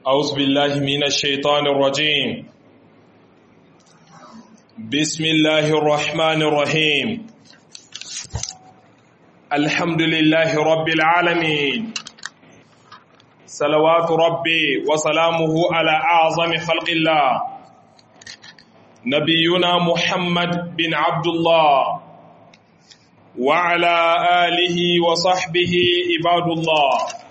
أعوذ بالله من الشيطان الرجيم بسم الله الرحمن الرحيم الحمد لله رب العالمين صلوات ربي وسلامه على أعظم خلق الله نبينا محمد بن عبد الله وعلى آله وصحبه عباد الله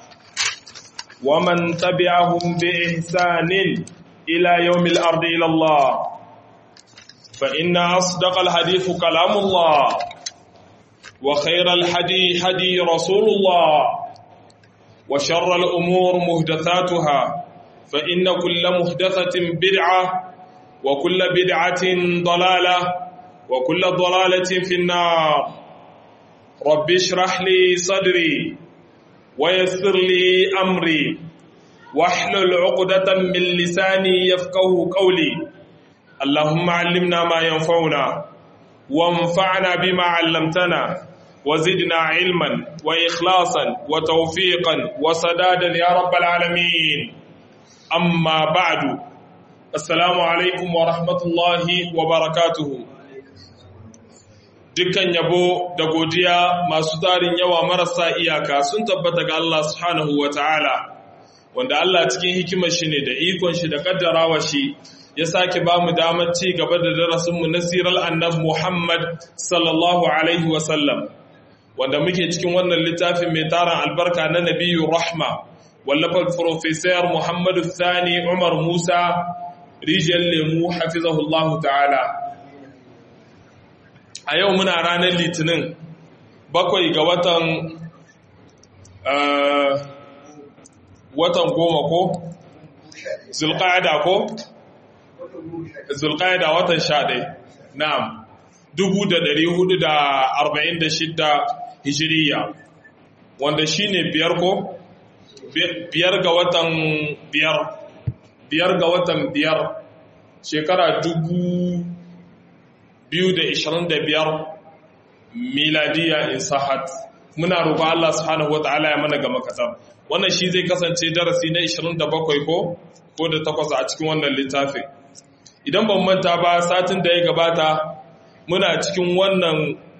ومن تبعهم بإحسان إلى يوم الأرض إلى الله فإن أصدق الحديث كلام الله وخير الحدي حدي رسول الله وشر الأمور مهدثاتها فإن كل مهدثة بدعة وكل بدعة ضلالة وكل ضلالة في النار رب اشرح لي صدري ويسر لي أمري واحلل عقدة من لساني يفقه قولي اللهم علمنا ما ينفعنا وانفعنا بما علمتنا وزدنا علما وإخلاصا وتوفيقا وسدادا يا رب العالمين أما بعد السلام عليكم ورحمة الله وبركاته dukkan yabo da godiya masu tarin yawa marasa iyaka sun tabbata ga Allah subhanahu wa ta'ala wanda Allah cikin hikimar shi ne da ikon shi da kaddarawa shi ya sake ba mu damar ci gaba da darasinmu na sirar annab Muhammad sallallahu alaihi wasallam wanda muke cikin wannan littafin mai tarin albarka na nabiyu rahma wallafar profesor Muhammadu Sani Umar Musa rijiyar lemu hafizahullahu ta'ala a yau muna ranar litinin bakwai ga watan watan goma ko zulqa'ada ko zulqa'ada watan sha ɗai na'am dubu da ɗari hudu da arba'in da shidda hijiriya wanda shi ne biyar ko biyar ga watan biyar biyar ga watan biyar shekara dubu biyu da ishirin da biyar miladiya in sahat muna roƙon Allah subhanahu wa ta'ala ya mana gama kasar wannan shi zai kasance darasi na 27 ko ko da takwas a cikin wannan littafin idan ban manta ba satin da ya gabata muna cikin wannan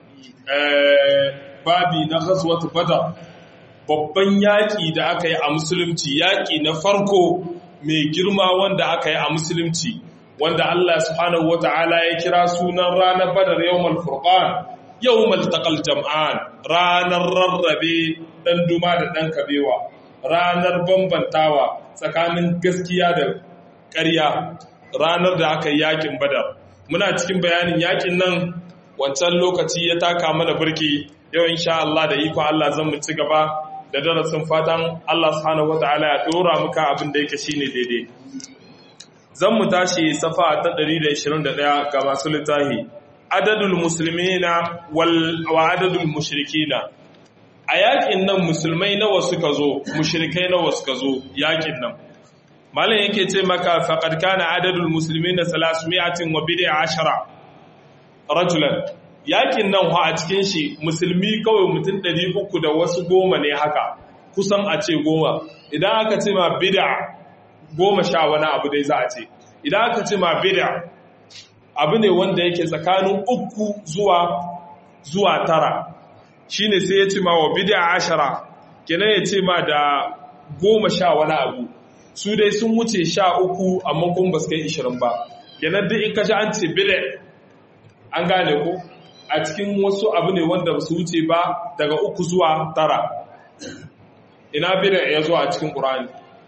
babi na ghazwat badar babban yaƙi da aka yi a musulunci yaƙi na farko mai girma wanda aka yi a musulunci wanda Allah subhanahu wata'ala ya kira sunan ranar badar yawmal furqan yawmal taqal jam'an ranar rarrabe dan duma da dan kabewa ranar bambantawa tsakanin gaskiya da ƙarya ranar da aka yi yakin badar muna cikin bayanin yakin nan wancan lokaci ya taka mana burki yau insha Allah da iko Allah zan mu ci gaba da darasin fatan Allah subhanahu wata'ala ya dora muka abin da yake shine daidai zan mu tashi safa ta 121 ga masu littahi adadul muslimina wal wa adadul mushrikina a yakin nan musulmai nawa suka zo mushrikai nawa suka zo yakin nan malam yake ce maka faqad kana adadul muslimina 300 wa bid'a ashara rajulan yakin nan a cikin shi musulmi kawai mutum 300 da wasu goma ne haka kusan a ce goma idan aka ce ma bid'a goma sha wani abu dai za a ce idan aka ce ma bid'a abu ne wanda yake tsakanin uku zuwa zuwa tara shine sai ya ce ma wa bid'a ashara kenan ya ce ma da goma sha wani abu su dai sun wuce sha uku amma kuma ba su kai ishirin ba kenan duk in ka ji an ce bid'a an gane ko a cikin wasu abu ne wanda ba su wuce ba daga uku zuwa tara ina bid'a ya zo a cikin ƙur'ani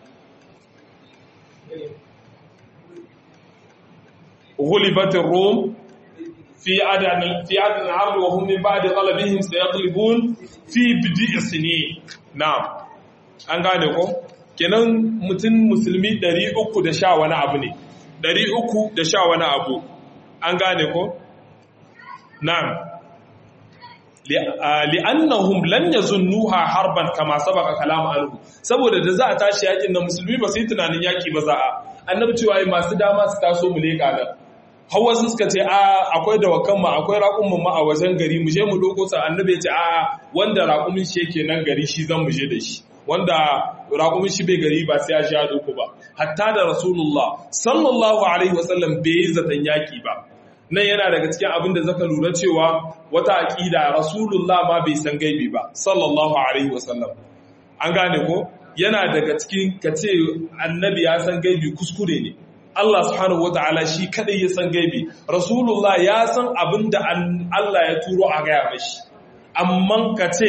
غلبت الروم في عدن في عدن العرض وهم من بعد غلبهم سيغلبون في بدء سنين نعم an gane ko kenan mutum musulmi 300 da sha wani abu ne 300 da sha wani abu an gane ko na'am li'annahum lan yazunnuha harban kama sabaka kalamu anhu saboda da za a tashi yakin na musulmi ba sai tunanin yaki ba za a annabi cewa masu dama su taso mu leka nan hawa sun suka ce a akwai dawakan ma akwai raƙumin ma a wajen gari mu je mu doko sa annabi ya ce a wanda raƙumin shi yake nan gari shi zan mu je da shi wanda raƙumin shi bai gari ba sai ya sha doko ba hatta da rasulullah sallallahu alaihi wasallam bai yi zaton yaki ba nan yana daga cikin abin da zaka lura cewa wata aqida rasulullah ma bai san gaibi ba sallallahu alaihi wasallam an gane ko yana daga cikin kace annabi ya san gaibi kuskure ne Allah subhanahu wataala shi kadai ya san gaibi rasulullah ya san abin da Allah ya turo a gaya mashi amma kace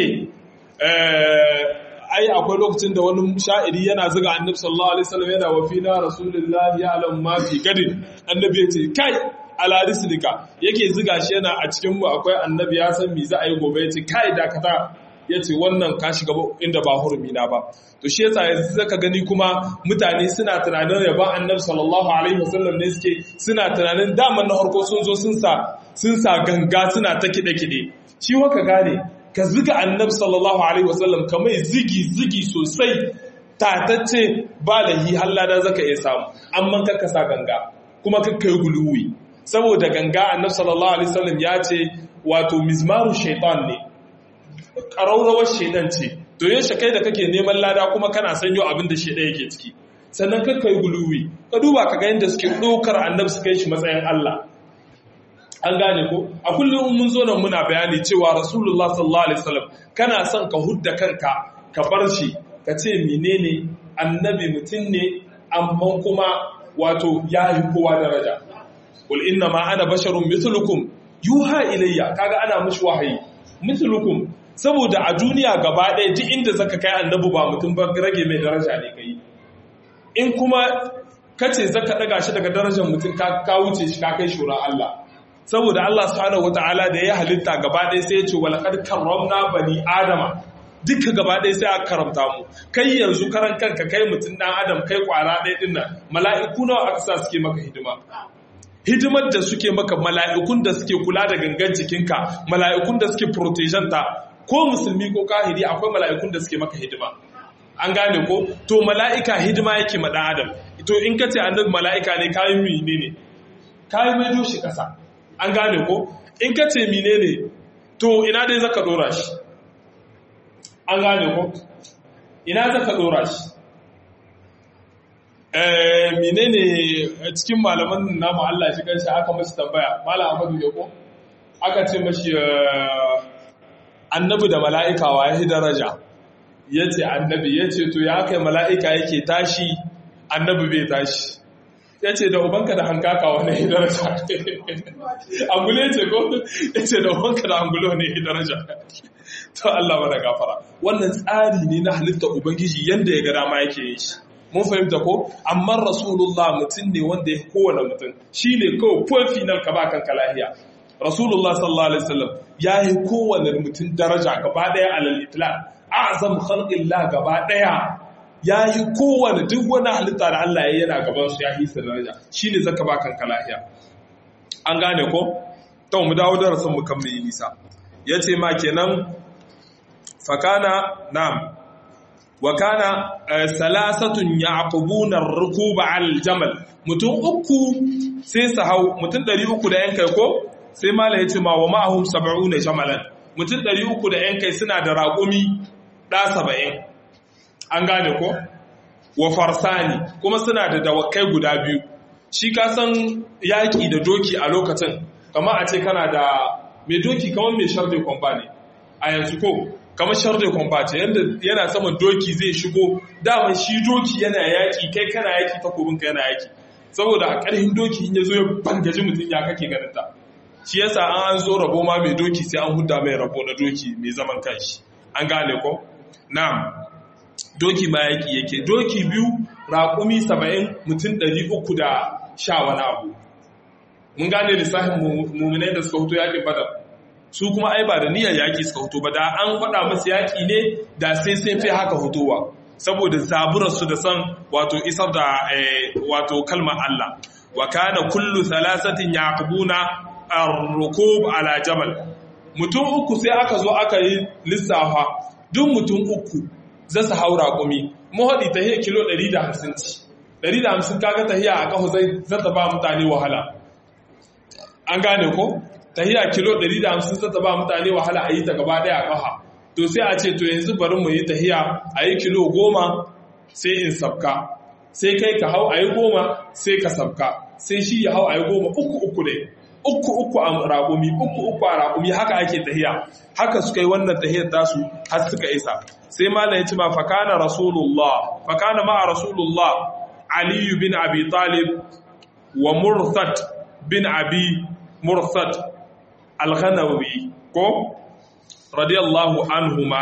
ai akwai lokacin da wani sha'iri yana zuga annabi sallallahu alaihi wasallam yana wa fina rasulullah ya alam ma fi gadin annabi ya ce kai ala rislika yake zuga shi yana a cikin mu akwai annabi ya san me za a yi gobe ya ce kai dakata ya ce wannan ka shiga inda ba hurumi na ba to shi yasa yanzu zaka gani kuma mutane suna tunanin yaba annabi sallallahu alaihi wasallam ne suke suna tunanin daman na harko sun zo sun sa sun sa ganga suna ta kide kide shi waka gane ka ziga annabi sallallahu alaihi wasallam ka mai zigi zigi sosai tatacce ba lahi hallada zaka iya samu amma ka kasa ganga kuma ka kai guluwi saboda ganga annabi sallallahu alaihi wasallam ya ce wato mizmaru shaitan ne ƙararrawar shaidan ce to yin kai da kake neman lada kuma kana sanyo abin da shaidan yake ciki sannan ka kai guluwi ka duba ka ga yadda suke ɗaukar annabi su kai shi matsayin Allah an gane ko a kullum mun zo nan muna bayani cewa rasulullah sallallahu alaihi wasallam kana son ka hudda kanka ka bar shi ka ce menene annabi mutum ne amma kuma wato ya yi kowa daraja qul inna ma ana basharun mithlukum yuha ilayya kaga ana mushi wahayi mithlukum saboda a duniya gaba ɗaya duk inda zaka kai annabi ba mutum ba rage mai daraja ne kai in kuma kace zaka daga shi daga darajar mutum ka wuce shi ka kai shura Allah saboda Allah subhanahu wataala da ya halitta gaba ɗaya sai ya ce walaqad karramna bani adama duka gaba ɗaya sai aka karamta mu kai yanzu karan kanka kai mutum dan adam kai kwara ɗaya din nan mala'iku nawa aka sa suke maka hidima hidimar da suke maka mala'ikun da suke kula da gangan jikinka mala'ikun da suke protection ta ko musulmi ko kahiri akwai mala'ikun da suke maka hidima an gane ko to mala'ika hidima yake ma dan adam to in ka ce annabi mala'ika ne kayan mine ne kayan mai doshi kasa an gane ko in ka ce mine ne to ina dai zaka dora shi an gane ko ina zaka dora shi eh mine ne cikin malaman namu Allah shi kanshi aka mashi tambaya malam Ahmadu ne ko aka ce mashi annabi da mala'ika wa ya daraja ya ce annabi ya ce to ya kai mala'ika yake tashi annabi bai tashi ya ce da ubanka da hankaka wani ya daraja angule ce ko ya ce da ubanka da angulo ne ya daraja to Allah mana gafara wannan tsari ne na halitta ubangiji yadda ya ga dama yake yin shi mun fahimta ko amma rasulullah mutum ne wanda ya kowane mutum shi ne kawai full final ka ba kanka lahiya rasulullah sallallahu alaihi wasallam ya yi kowane mutum daraja gaba daya alal itlaq azam khalqillah gaba daya ya yi kowane duk wani halitta da Allah ya yana gaban su ya yi su daraja shine zaka ba kanka lahiya an gane ko to mu dawo darasin mu kan mai nisa yace ma kenan fakana na'am wa kana salasatun yaqubuna ar-rukuba al-jamal mutum uku sai su hau mutum 300 da yankai ko sai mala yace ma wa ma'ahum 70 jamalan mutum 300 da yankai suna da raƙumi da 70 an gane ko wa farsani kuma suna da dawakai guda biyu shi ka san yaƙi da doki a lokacin kamar a ce kana da mai doki kamar mai sharde kwamfani a yanzu ko kamar sharde kwamfani yadda yana saman doki zai shigo daman shi doki yana yaƙi kai kana yaƙi takobinka yana yaƙi saboda a ƙarfin doki in ya zo ya bangaji mutum ya kake ganin ta shi yasa an an zo rabo ma mai doki sai an hudda mai rabo na doki mai zaman kanshi an gane ko na'am doki ma yaki yake doki biyu raƙumi saba'in mutum ɗari uku da sha wani abu mun gane lissafin mummunai da suka hutu yaƙin badar su kuma ai ba da niyyar yaƙi suka hutu ba da an faɗa masu yaƙi ne da sai sai fi haka hutowa saboda zaburarsu da san wato isar da wato kalmar Allah wa kana kullu thalathatin yaqbuna ar-rukub ala jamal mutum uku sai aka zo aka yi lissafa duk mutum uku za su haura kumi mahaɗi ta hiyar kilo 150 ci 150 kaga ta hiyar a ƙaho zai zata ba mutane wahala an gane ko ta hiyar kilo 150 zata ba mutane wahala a yi ta gaba ɗaya a ƙaha to sai a ce to yanzu bari mu yi tahiya a yi kilo goma sai in sabka sai kai ka hau a yi goma sai ka sabka sai shi ya hau a yi goma uku uku ne uku uku a raƙumi uku uku a raƙumi haka ake tahiya haka suka yi wannan tahiyar tasu har suka isa sai malam ya ce ma fakana rasulullah fakana ma rasulullah aliyu bin abi talib wa murtad bin abi murtad al-ghanawi ko radiyallahu anhuma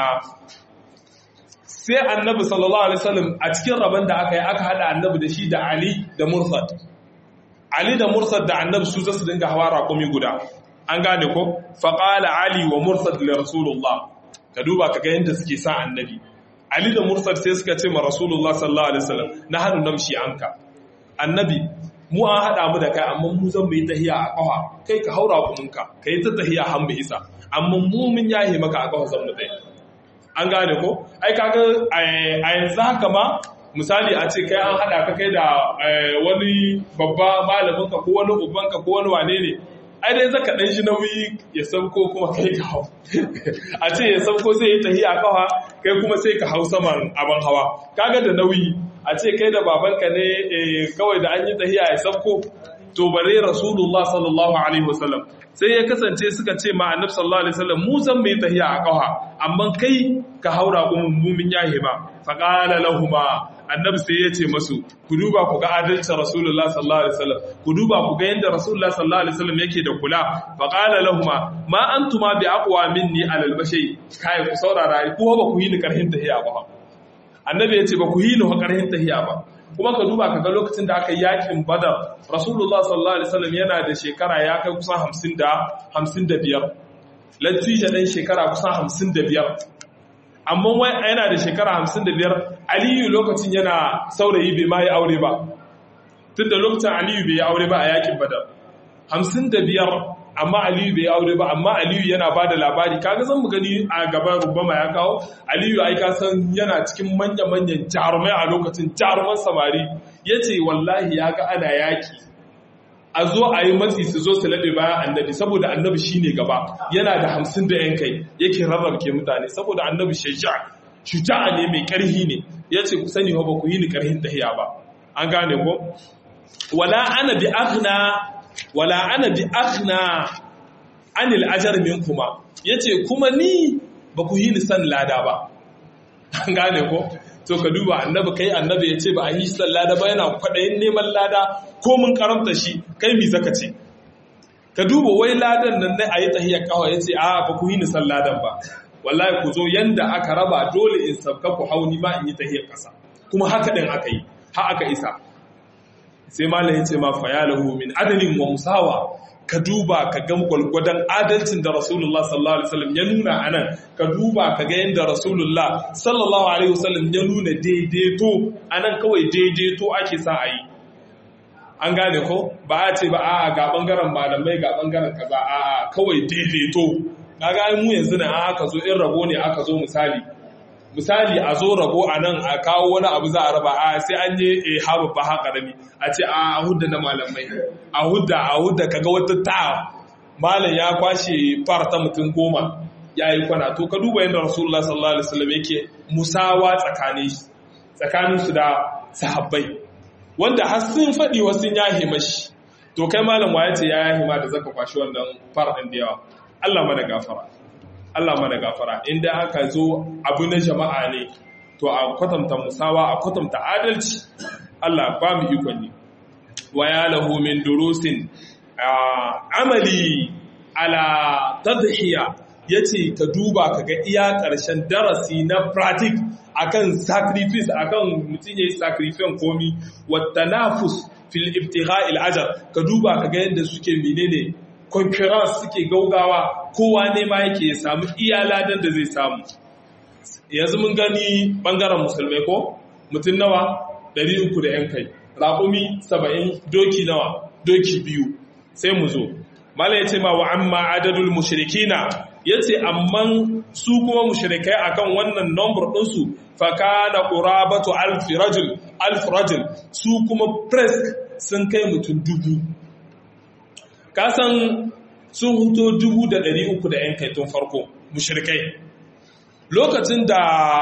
sai annabi sallallahu alaihi wasallam a cikin rabon da aka yi aka hada annabi da shi da ali da murtad ali da murtad da annabi su zasu dinga hawa raƙumi guda an gane ko faqala ali wa murtad li rasulullah ka duba ka ga yanda suke sa annabi ali da murtad sai suka ce ma rasulullah sallallahu alaihi wasallam na hadu namshi anka annabi mu an haɗa mu da kai amma mu zan yi tahiya a ƙafa kai ka haura kuminka ka yi ta tahiya har mu isa amma mu mun yahe maka a ƙafa zan mu tsaye an gane ko ai kaga a yanzu haka ma misali a ce kai an haɗa ka kai da wani babba malamin ka ko wani uban ka ko wani wane ne ai dai zaka dan shi nauyi ya sauko kuma kai ka hau a ce ya sauko sai ya tahiya a ƙafa kai kuma sai ka hau saman abin hawa kaga da nauyi a ce kai da babanka ne kawai da an yi tahiya ya sabko to bare rasulullah sallallahu alaihi wasallam sai ya kasance suka ce ma annab sallallahu alaihi wasallam mu zan mai tahiya a kawa amma kai ka haura kuma mumin yahi ba fa qala lahumu annabi sai ya ce masu ku duba ku ga adalcin rasulullah sallallahu alaihi wasallam ku duba ku ga yanda rasulullah sallallahu alaihi wasallam yake da kula fa qala lahumu ma antuma bi aqwa minni alal bashi kai ku saurara ku ba ku yi ni karhin tahiya ba annabi ya ce ba ku yi ni ƙarhin tahiya ba kuma ka duba ka ga lokacin da aka yi yakin badar rasulullah sallallahu alaihi wasallam yana da shekara ya kai kusan hamsin da hamsin da biyar latija ɗan shekara kusan hamsin da biyar amma wai yana da shekara hamsin da biyar aliyu lokacin yana saurayi bai ma yi aure ba tun da lokacin aliyu bai yi aure ba a yakin badar hamsin da biyar amma Aliyu bai aure ba amma Aliyu yana ba da labari kaga zan mu gani a gaban rubama ya kawo Aliyu ai ka san yana cikin manya-manyan jarumai a lokacin jaruman samari yace wallahi ya ga ana yaki a zo a yi matsi su zo su laɗe bayan annabi saboda annabi shine gaba yana da hamsin da yan kai yake rarrabke mutane saboda annabi shaja shuja'a ne mai ƙarhi ne yace ku sani ba ku yi ni ƙarhin tahiya ba an gane ko wala ana bi aghna wala ana bi akhna anil ajar minkuma yace kuma ni ba ku yi san lada ba an gane ko to ka duba annabi kai annabi yace ba a yi san lada ba yana kwadayin neman lada ko mun karamta shi kai mi zaka ce ka duba wai ladan nan ne ayi tahiyar kawa yace a ba ku yi san ladan ba wallahi ku zo yanda aka raba dole in sabka ku hauni ma in yi tahiyar kasa kuma haka din aka yi ha aka isa sai malam yace ma fayalahu min adalin wa musawa ka duba ka ga gwalgwadon adalcin da rasulullah sallallahu alaihi wasallam ya nuna anan ka duba ka ga yadda rasulullah sallallahu alaihi wasallam ya nuna daidaito anan kawai daidaito ake sa a yi an gane ko ba a ce ba a ga bangaren malamai ga bangaren kaza a kawai daidaito na ga mu yanzu na aka zo in rabo ne aka zo misali misali a zo rabo a nan a kawo wani abu za a raba a sai an yi a haɓa ba haka rami a ce a hudda na malamai a hudda a hudda kaga wata ta malam ya kwashe farta mutum goma ya yi kwana to ka duba yadda rasulullah sallallahu alaihi wasallam yake musawa tsakanin su da sahabbai wanda har sun faɗi wasu yahe mashi to kai malam wa ya ce ya yahe ma da zaka kwashi wannan farɗin da yawa Allah mana gafara Allah mana gafara inda aka zo abu na jama'a ne to a kwatanta musawa a kwatanta adalci Allah ba mu ikon ne wa ya lahu min durusin amali ala tadhiya yace ka duba kaga iya karshen darasi na pratic akan sacrifice akan mutum yayi sacrifice komi wa tanafus fil ibtigha' al ajr ka duba kaga yadda suke menene concurrence suke gaugawa kowa ne ma yake ya samu iya ladan da zai samu yanzu mun gani bangaren musulmai ko mutum nawa 300 da yan kai raƙumi 70 doki nawa doki biyu sai mu zo mala ya ce ma wa amma adadul mushrikina ya ce amman su kuma mushrikai akan wannan number ɗinsu fakana ƙurabatu alfi rajul alfi rajul su kuma presk sun kai mutum dubu kasan sun huto dubu da ɗari uku da ‘yan kai tun farko mushrikai lokacin da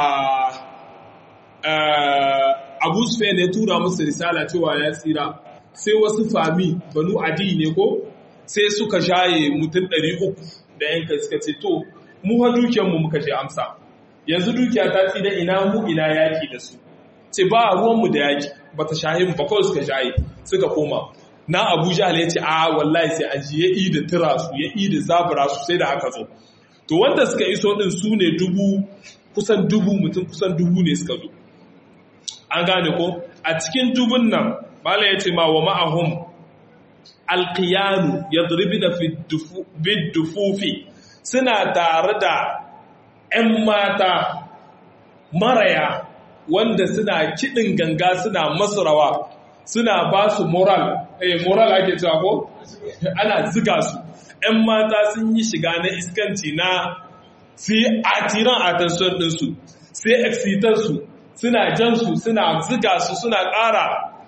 abu sufyan ya tura musu risala cewa ya tsira sai wasu fami banu adi ne ko sai suka shaye mutum 300 da yanka suka ce to mu ha dukiyarmu muka je amsa yanzu dukiya ta tsira ina mu ina yaki da su ce ba ruwanmu da yaki ba ta shahe mu ba kawai suka shaye suka koma na abuja ya ce a wallahi sai an ji ya yi da tura su ya yi da zabura su sai da haka zo to wanda suka iso din su ne dubu kusan dubu mutum kusan dubu ne suka zo an gane ko a cikin dubun nan bala ya ce ma wa ma'ahum alqiyanu yadribuna fi dufufi suna tare da 'yan mata maraya wanda suna kiɗin ganga suna masu rawa suna ba su moral eh moral ake cewa ko ana ziga su 'yan mata sun yi shiga na iskanci na su yi atiran attention ɗinsu sai excitar su suna jan su suna ziga su suna ƙara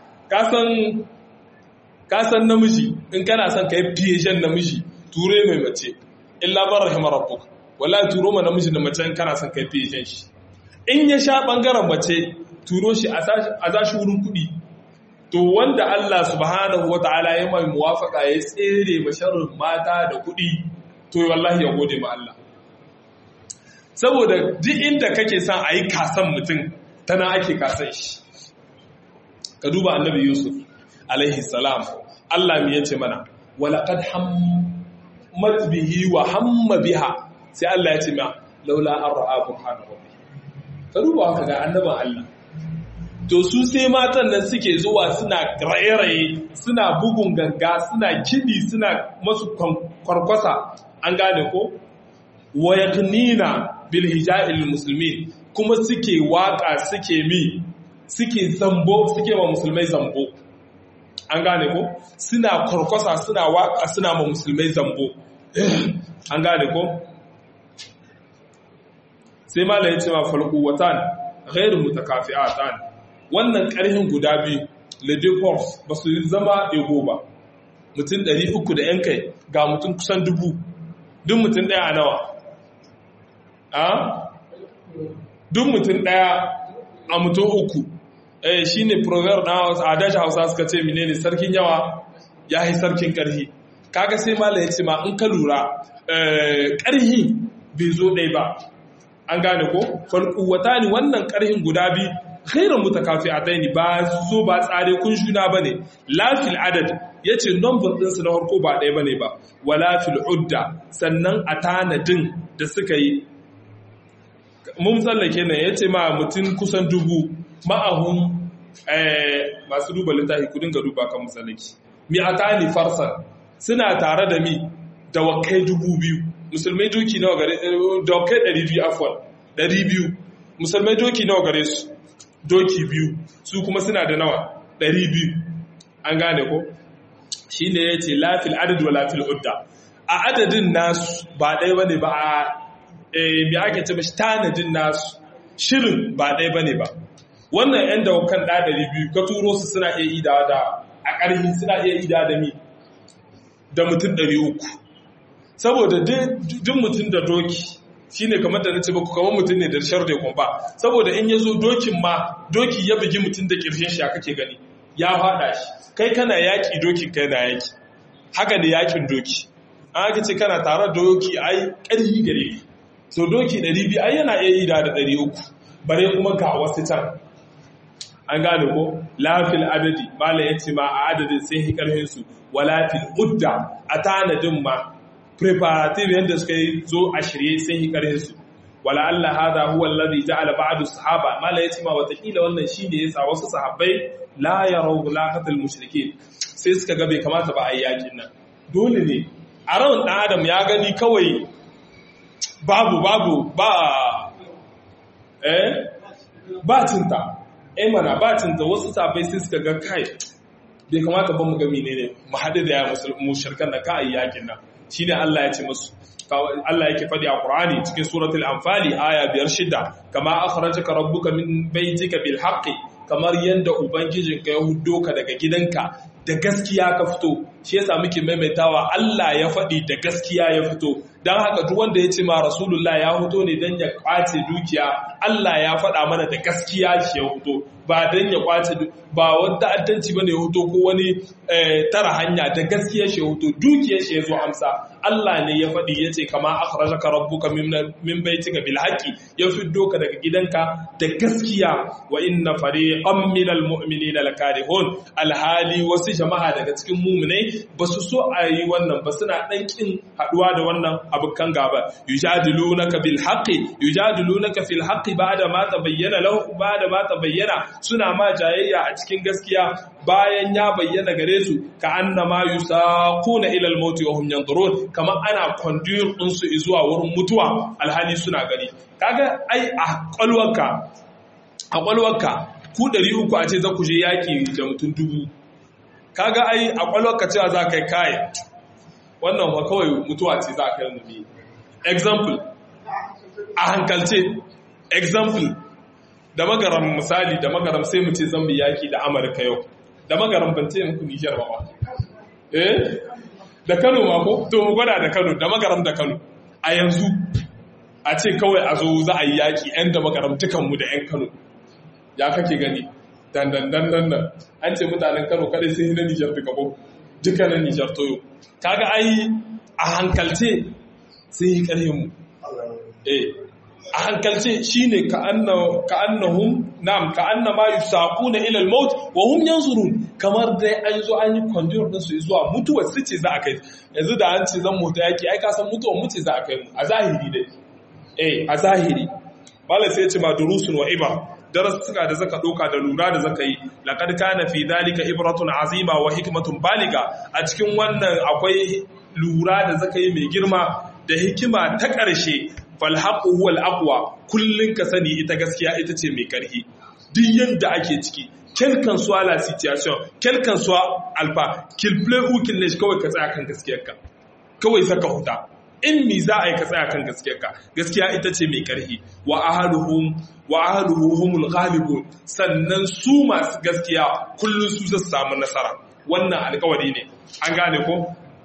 kasan namiji in kana son ka yi fiye namiji ture mai mace illa bar rahimar rabbuk wallahi turo ma namiji da mace kana son kai fiye shi in ya sha bangaren mace turo shi a zashi wurin kuɗi to wanda Allah subhanahu wata'ala ya mai muwafaka ya tsere masharrin mata da kuɗi to wallahi ya gode ma Allah saboda duk inda kake son a yi kasan mutum tana ake kasan shi ka duba annabi yusuf alaihi salam Allah mi yace mana walaqad hammat bihi wa hamma biha sai Allah ya ce ma laula an ra'a burhana rabbi ka duba haka ga annaban Allah to su sai matan nan suke zuwa suna raye-raye suna bugun ganga suna kidi suna masu kwarkwasa an gane ko wa yaqnina bil hija'il muslimin kuma suke waka suke mi suke zambo suke wa musulmai zambo an gane ko suna kwarkwasa suna waka suna ma musulmai zambo an gane ko sai mala ya ce ma falku watan ghairu mutakafi'atan wannan karhin guda biyu le force ba su zama ego ba mutum 300 da yan kai ga mutum kusan dubu duk mutum daya nawa a duk mutum daya a mutum uku eh shine proverb na a dashi hausa suka ce menene sarkin yawa ya yi sarkin karhi kaga sai mala ya ce ma in ka lura karhi bai zo ɗai ba an gane ko falkuwata ne wannan karhin guda biyu khairan mutakafi'atai ne ba zo ba tsare kun juna bane lafil adad yace number din su na harko ba ɗaya bane ba wala fil udda sannan a tanadin da suka yi mun tsallake ne yace ma mutum kusan dubu ma'ahun masu duba littafi ku dinga duba kan musallaki mi atani farsan suna tare da mi da wakai dubu biyu musulmai doki nawa gare dokai 200 afwan 200 musulmai doki nawa gare su doki biyu su kuma suna da nawa 200 an gane ko shine yace lafil adad wa lafil udda a adadin nasu ba ɗaya bane ba a eh me ake ce mashi tanadin nasu shirin ba ɗaya bane ba wannan yan dawakan da 200 ka turo su suna iya ida da a ƙarfi suna iya ida da mi da mutum 300 saboda duk mutum da doki shine kamar da nace baku kamar mutum ne da shar da kumba saboda in yazo dokin ma doki ya bugi mutum da kirshin shi kake gani ya fada shi kai kana yaki dokin kai na yaki haka ne yakin doki an aka ce kana tare da doki ai ƙarfi gare ni so doki 200 ai yana iya yi da 300 bare kuma ga wasu can an gane ko lafil adadi mala yace ma a adadin sai hi karhin su wala fil udda a tanadin ma preparative yadda suka yi zo a shirye sun yi ƙarhin su wala Allah hada huwa alladhi ja'ala ba'du sahaba mala yace ma watakila wannan shine yasa wasu sahabbai la yaraw laqatal mushrikeen sai suka ga bai kamata ba a yi yakin nan dole ne a ran dan adam ya gani kawai babu babu ba eh ba cinta eh mana ba cinta wasu sahabbai sai suka ga kai bai kamata ba mu ga menene mu haɗu da ya mushrikan da ka a yi yakin nan shine Allah ya ce musu Allah yake faɗi a Qur'ani cikin suratul Anfali aya biyar shida kama akhrajaka rabbuka min baytika bil haqqi kamar yanda ubangijinka ya huddo ka daga gidanka da gaskiya ka fito shi yasa muke maimaitawa Allah ya faɗi da gaskiya ya fito dan haka duk wanda ya ce ma rasulullah ya hoto ne dan ya kwace dukiya Allah ya faɗa mana da gaskiya shi ya hoto ba dan ya kwace ba wani ta'addanci bane ya hoto ko wani tara hanya da gaskiya shi ya hoto dukiyar shi ya zo amsa Allah ne ya faɗi ya ce kama akhrajaka rabbuka min baitika bil haqqi ya fiddo ka daga gidanka da gaskiya wa inna fariqan minal mu'minina lakarihun alhali wasu jama'a daga cikin mu'minai ba su so a yi wannan ba suna dan kin haduwa da wannan abukan gaba yujadilunaka bil haqqi yujadilunaka fil haqqi ba'da ma tabayyana lahu ba'da ma tabayyana suna ma jayayya a cikin gaskiya bayan ya bayyana gare su ka annama yusaquna ila al-maut wa hum yanzurun kamar ana conduire din su zuwa wurin mutuwa alhali suna gani kaga ai a kwalwarka a kwalwarka ku 300 a ce za ku je yaki da mutum dubu kaga ai a kwalwarka cewa za kai kai wannan ba kawai mutuwa ce za ka yi mu ne example a hankalce example da magaram misali da magaram sai mu ce zan bi yaki da amurka yau da magaram ban ce muku nijar ba eh da kano ma ko to mu gwada da kano da magaram da kano a yanzu a ce kawai a zo za a yi yaki yan da magaram dukanmu da yan kano ya kake gani dan dan dan dan dan an ce mutanen kano kadai sai na nijar duka ko duka na nijar toyo kaga ai a hankalce sai yi karhin mu eh a hankalce shine ka annahum na'am ka annama yusaquna ila al-maut wa hum yanzurun kamar dai an zo an yi conduit din su zuwa mutuwa su ce za a kai yanzu da an ce zan mutu yaki ai ka san mutuwa mu ce za a kai mu a zahiri dai eh a zahiri malai sai ya ce ma durusun wa ibar darasuka da zaka doka da lura da zaka yi laqad kana fi dhalika ibratun azima wa hikmatun baliga a cikin wannan akwai lura da zaka yi mai girma da hikima ta ƙarshe falhaƙu huwal aqwa kullun ka sani ita gaskiya ita ce mai ƙarfi duk yanda ake ciki kelkan suwa la situation kelkan suwa alfa kil play who kill ne kawai ka tsaya kan gaskiyarka kawai saka huta in mi za a yi ka tsaya kan gaskiyarka gaskiya ita ce mai ƙarfi wa ahaduhum wa ahaduhu humul ghalibun sannan su masu gaskiya kullun su zasu samu nasara wannan alƙawari ne an gane ko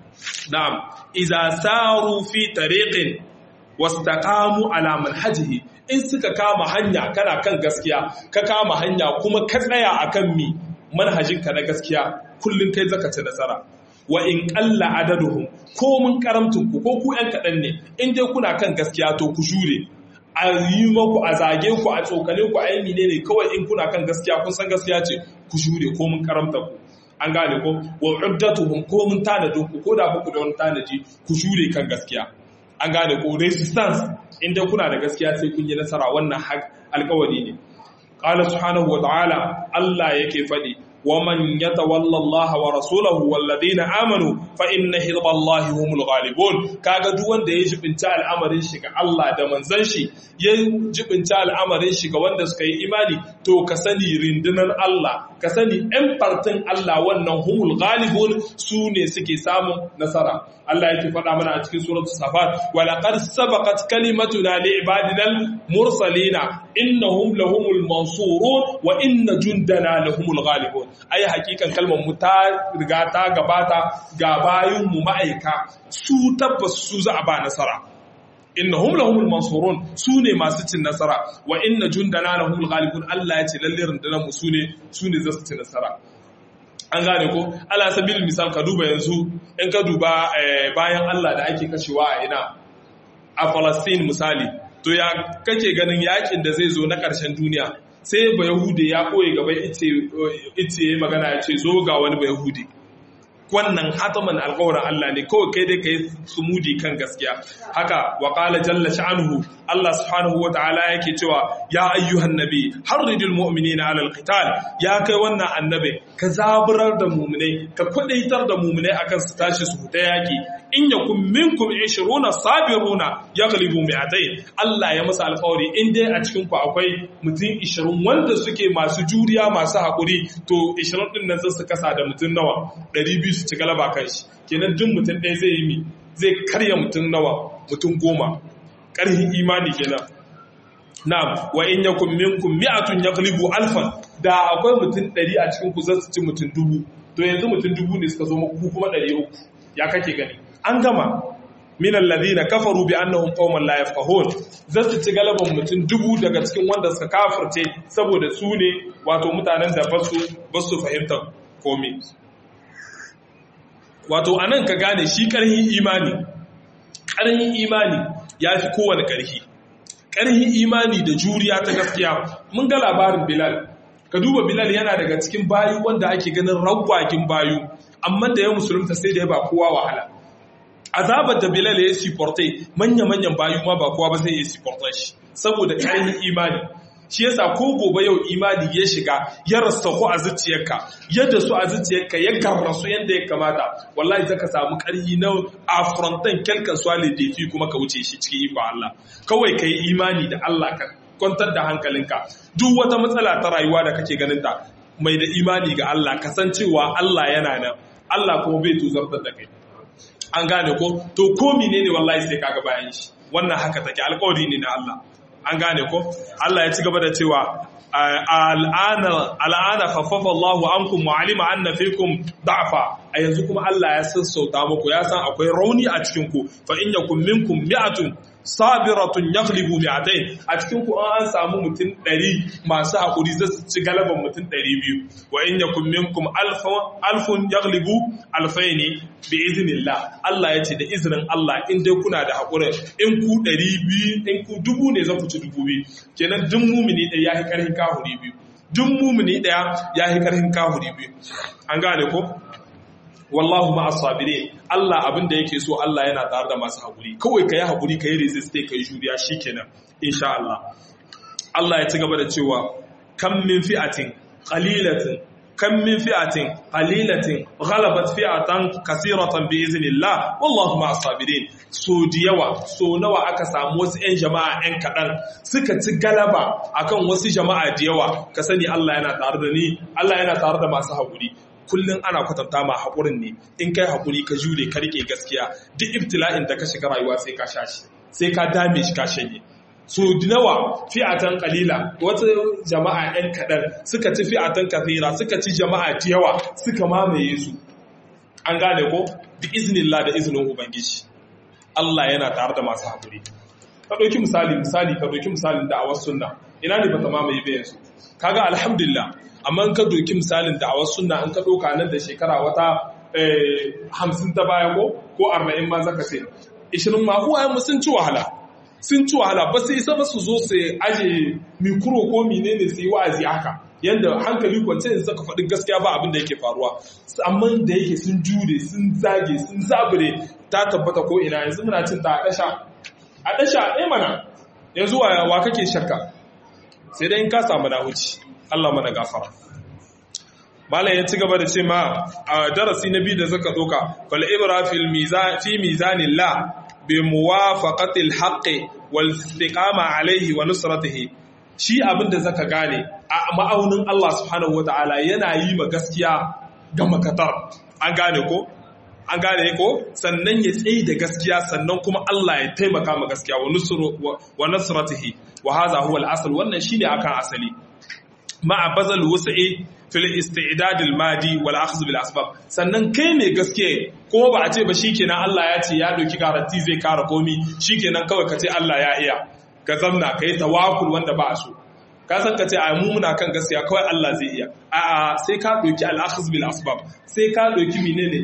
na'am idza saru fi tariqin wastaqamu ala manhajihi in suka kama hanya kana kan gaskiya ka kama hanya kuma ka tsaya akan mi manhajinka na gaskiya kullun kai zaka ci nasara wa in qalla adaduhum ko mun karamtun ku ko ku yan kadan ne in dai kuna kan gaskiya to ku jure a yi maku a zage ku a tsokane ku a yi menene kawai in kuna kan gaskiya kun san gaskiya ce ku jure ko mun karamta ku an gane ko wa uddatuhum ko mun tanadin ku ko da ku da wani tanaji ku jure kan gaskiya an gane ko resistance inda kuna da gaskiya sai kun yi nasara wannan alkawari ne qala subhanahu wa ta'ala Allah yake fadi ومن يتولى الله ورسوله والذين امنوا فان حزب الله هم الغالبون kaga duk wanda ya jibinta al'amarin shi ga Allah da manzon shi ya jibinta al'amarin shi ga wanda suka yi imani to ka sani rindunar Allah ka sani ɗan fartin Allah wannan humul ghalibun su ne suke samun nasara Allah yake faɗa mana a cikin suratul safat wa laqad sabaqat kalimatuna li ibadina mursalina innahum lahumul mansurun wa inna jundana lahumul ghalibun ai hakikan kalmar mu ta riga ta gabata ga bayin mu ma'aika su tabbas su za a ba nasara innahum lahumul mansurun su ne masu cin nasara wa inna jundana lahumul ghalibun Allah ya ce lalle rundunar mu su ne su ne za su ci nasara an gane ko ala sabil misal ka duba yanzu in ka duba bayan Allah da ake kashewa a ina a Palestine misali to ya kake ganin yakin da zai zo na ƙarshen duniya sai ba Yahudi ya koyi gaba ice ya magana ya ce zo ga wani ba Yahudi wannan hataman alƙawarin Allah ne kawai kai dai kai sumudi kan gaskiya haka wa qala jalla sha'nuhu Allah subhanahu wa ta'ala yake cewa ya ayyuhan nabi harridil mu'minina 'ala alqital ya kai wannan annabi ka zaburar da mu'minai ka kudaitar da mu'minai akan su tashi su ta yaki in yakum minkum 20 sabiruna yaghlibu mi'atayn Allah ya masa alƙawari in dai a cikin ku akwai mutum 20 wanda suke masu juriya masu hakuri to 20 din nan su kasa da mutum nawa 200 su ci galaba kan shi kenan duk mutum ɗaya zai yi mi zai karya mutum nawa mutum goma ƙarhin imani kenan na'am wa in yakum minkum mi'atun yaghlibu alfan da akwai mutum ɗari a cikin ku zasu ci mutum dubu to yanzu mutum dubu ne suka zo ku kuma ɗari uku ya kake gani an gama min alladhina kafaru bi annahum qauman la yafqahun za su ci galaban mutum dubu daga cikin wanda suka kafirce saboda su ne wato mutanen da basu basu fahimta komai wato anan ka gane shi karhin imani karhin imani yafi kowane karhi karhin imani da juriya ta gaskiya mun ga labarin Bilal ka duba Bilal yana daga cikin bayu wanda ake ganin ragwagin bayu amma da ya musulunta sai da ya ba kowa wahala azabar da Bilal ya siporte manya-manyan bayu ma ba kowa ba zai yi siportar shi saboda ƙarfin imani shi yasa ko gobe yau imani ya shiga ya rastahu a zuciyarka yadda su a zuciyarka ya gamrasu yadda ya kamata wallahi zaka samu ƙarfi na afrontan kelkan swale defi kuma ka wuce shi cikin iko Allah kawai ka yi imani da Allah ka kwantar da hankalinka duk wata matsala ta rayuwa da kake ganin ta mai da imani ga Allah kasancewa Allah yana nan Allah kuma bai tuzartar da kai an gane ko to ko menene wallahi sai kaga bayan shi wannan haka take alƙawari ne na Allah an gane ko Allah ya ci gaba da cewa al'ana al'ana khaffafa Allahu ankum wa alima anna fikum da'fa a yanzu kuma Allah ya sassauta muku ya san akwai rauni a cikin ku fa in yakum minkum mi'atun sabiratun yaghlibu mi'atayn a cikin ku an samu mutum 100 masu hakuri zai ci galaban mutum 200 wa in yakum minkum alfun yaghlibu alfaini bi iznillah Allah yace da izinin Allah in dai kuna da hakuri in ku 200 in ku dubu ne za ku ci dubu biyu kenan duk mumini ɗaya yayi karhin kahuri biyu duk mumini ɗaya yayi karhin kahuri biyu an gane ko wallahu ma asabire Allah abin da yake so Allah yana tare da masu haƙuri kawai ka yi haƙuri ka yi resist ka yi juriya shikenan insha Allah Allah ya ci gaba da cewa kam min fi'atin qalilatin kam min fi'atin qalilatin ghalabat fi'atan kaseeratan bi iznillah wallahu ma asabirin so da yawa so nawa aka samu wasu ƴan jama'a ƴan kaɗan suka ci galaba akan wasu jama'a da yawa ka sani Allah yana tare da ni Allah yana tare da masu haƙuri kullum ana kwatanta ma haƙurin ne in kai haƙuri ka jure ka rike gaskiya duk ibtila'in da ka shiga rayuwa sai ka sha shi sai ka dame shi ka shanye so nawa fi'atan qalila wata jama'a ɗan kaɗan suka ci fi'atan kathira suka ci jama'a da yawa suka mamaye su an gane ko bi iznillah da izinin ubangiji Allah yana tare da masu haƙuri ka ɗauki misali misali ka ɗauki misalin da'awar sunna ina ne bata mamaye bayan su kaga alhamdulillah amma in ka doki misalin da a wasu sunna in ka doka nan da shekara wata hamsin ta baya ko ko arba'in ma zaka ce ishirin ma uwayen mu sun ci wahala sun ci wahala ba su isa ba su zo su aje mikro ko menene su yi wa'azi haka yanda hankali kwance in saka faɗin gaskiya ba abin da yake faruwa amma da yake sun jure sun zage sun zabure ta tabbata ko ina yanzu muna cin ta a ɗasha a ɗasha ɗaya mana yanzu wa kake shakka sai dai in ka samu na wuce Allah mana gafara Malam ya ci gaba da ce ma a darasi na biyu da zaka doka fal ibra fil mizan fi mizanillah bi muwafaqatil haqqi wal istiqama alayhi wa nusratihi shi abin da zaka gane a ma'aunin Allah subhanahu wataala yana yi ma gaskiya ga makatar an gane ko an gane ko sannan ya tsaye da gaskiya sannan kuma Allah ya taimaka ma gaskiya wa nusru wa nasratihi wa hadha huwa al-asl wannan shine akan asali ma'a bazal wus'i fil isti'dad al-madi wal akhdh bil asbab sannan kai ne gaske ko ba a ce ba shikenan Allah ya ce ya doki garanti zai kara komi shikenan kawai ka ce Allah ya iya ka zamna kai tawakkul wanda ba so ka san ka ce ai mu muna kan gaskiya kawai Allah zai iya a'a sai ka doki al akhdh bil asbab sai ka doki menene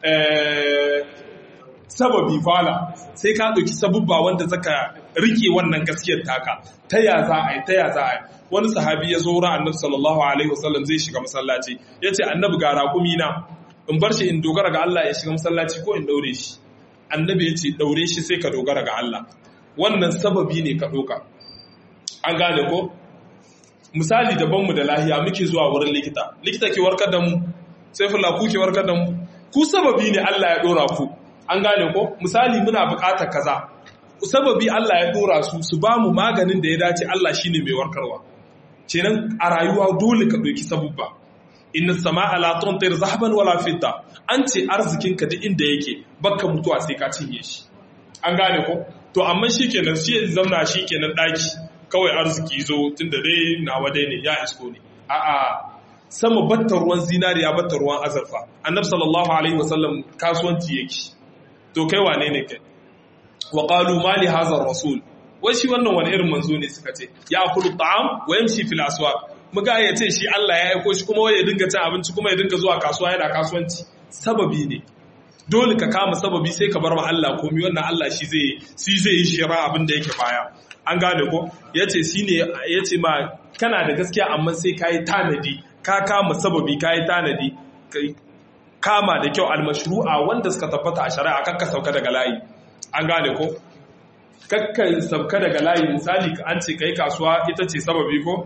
eh sababi fala sai ka doki sabubba wanda zaka rike wannan gaskiyar taka ta ya za a yi ta ya za a yi wani sahabi ya zo wurin annabi sallallahu alaihi wasallam zai shiga masallaci ya ce annabi ga raƙumi na in bar shi in dogara ga Allah ya shiga masallaci ko in daure shi annabi ya ce daure shi sai ka dogara ga Allah wannan sababi ne ka ɗauka an gane ko misali daban mu da lahiya muke zuwa wurin likita likita ke warkar da mu sai fulla ku ke warkar da mu ku sababi ne Allah ya ɗora ku an gane ko misali muna buƙatar kaza sababi Allah ya ɗora su su ba mu maganin da ya dace Allah shine mai warkarwa kenan a rayuwa dole ka ɗauki sabubba inna sama'a la tumtir zahaban wala fidda an ce arzikin ka duk inda yake baka mutuwa sai ka cinye shi an gane ko to amma shikenan shi ya zauna shikenan daki kawai arziki zo tunda dai nawa dai ne ya isko ne a'a sama batta ruwan zinariya batta ruwan azurfa annabi sallallahu alaihi wasallam kasuwanci yake to kai wane ne kai wa qalu ma li hadha rasul wai shi wannan wani irin manzo ne suka ce ya akulu ta'am wa yamshi fil aswaq muga ya ce shi Allah ya aiko shi kuma ya dinga cin abinci kuma ya dinga zuwa kasuwa yana kasuwanci sababi ne dole ka kama sababi sai ka bar ma Allah komai wannan Allah shi zai shi zai yi shira abin da yake baya an gane ko yace shine yace ma kana da gaskiya amma sai kai tanadi ka kama sababi kai tanadi kai kama da kyau almashru'a wanda suka tabbata a shari'a kakka sauka daga layi an gane ko kakka sauka daga layi misali an ce kai kasuwa ita ce sababi ko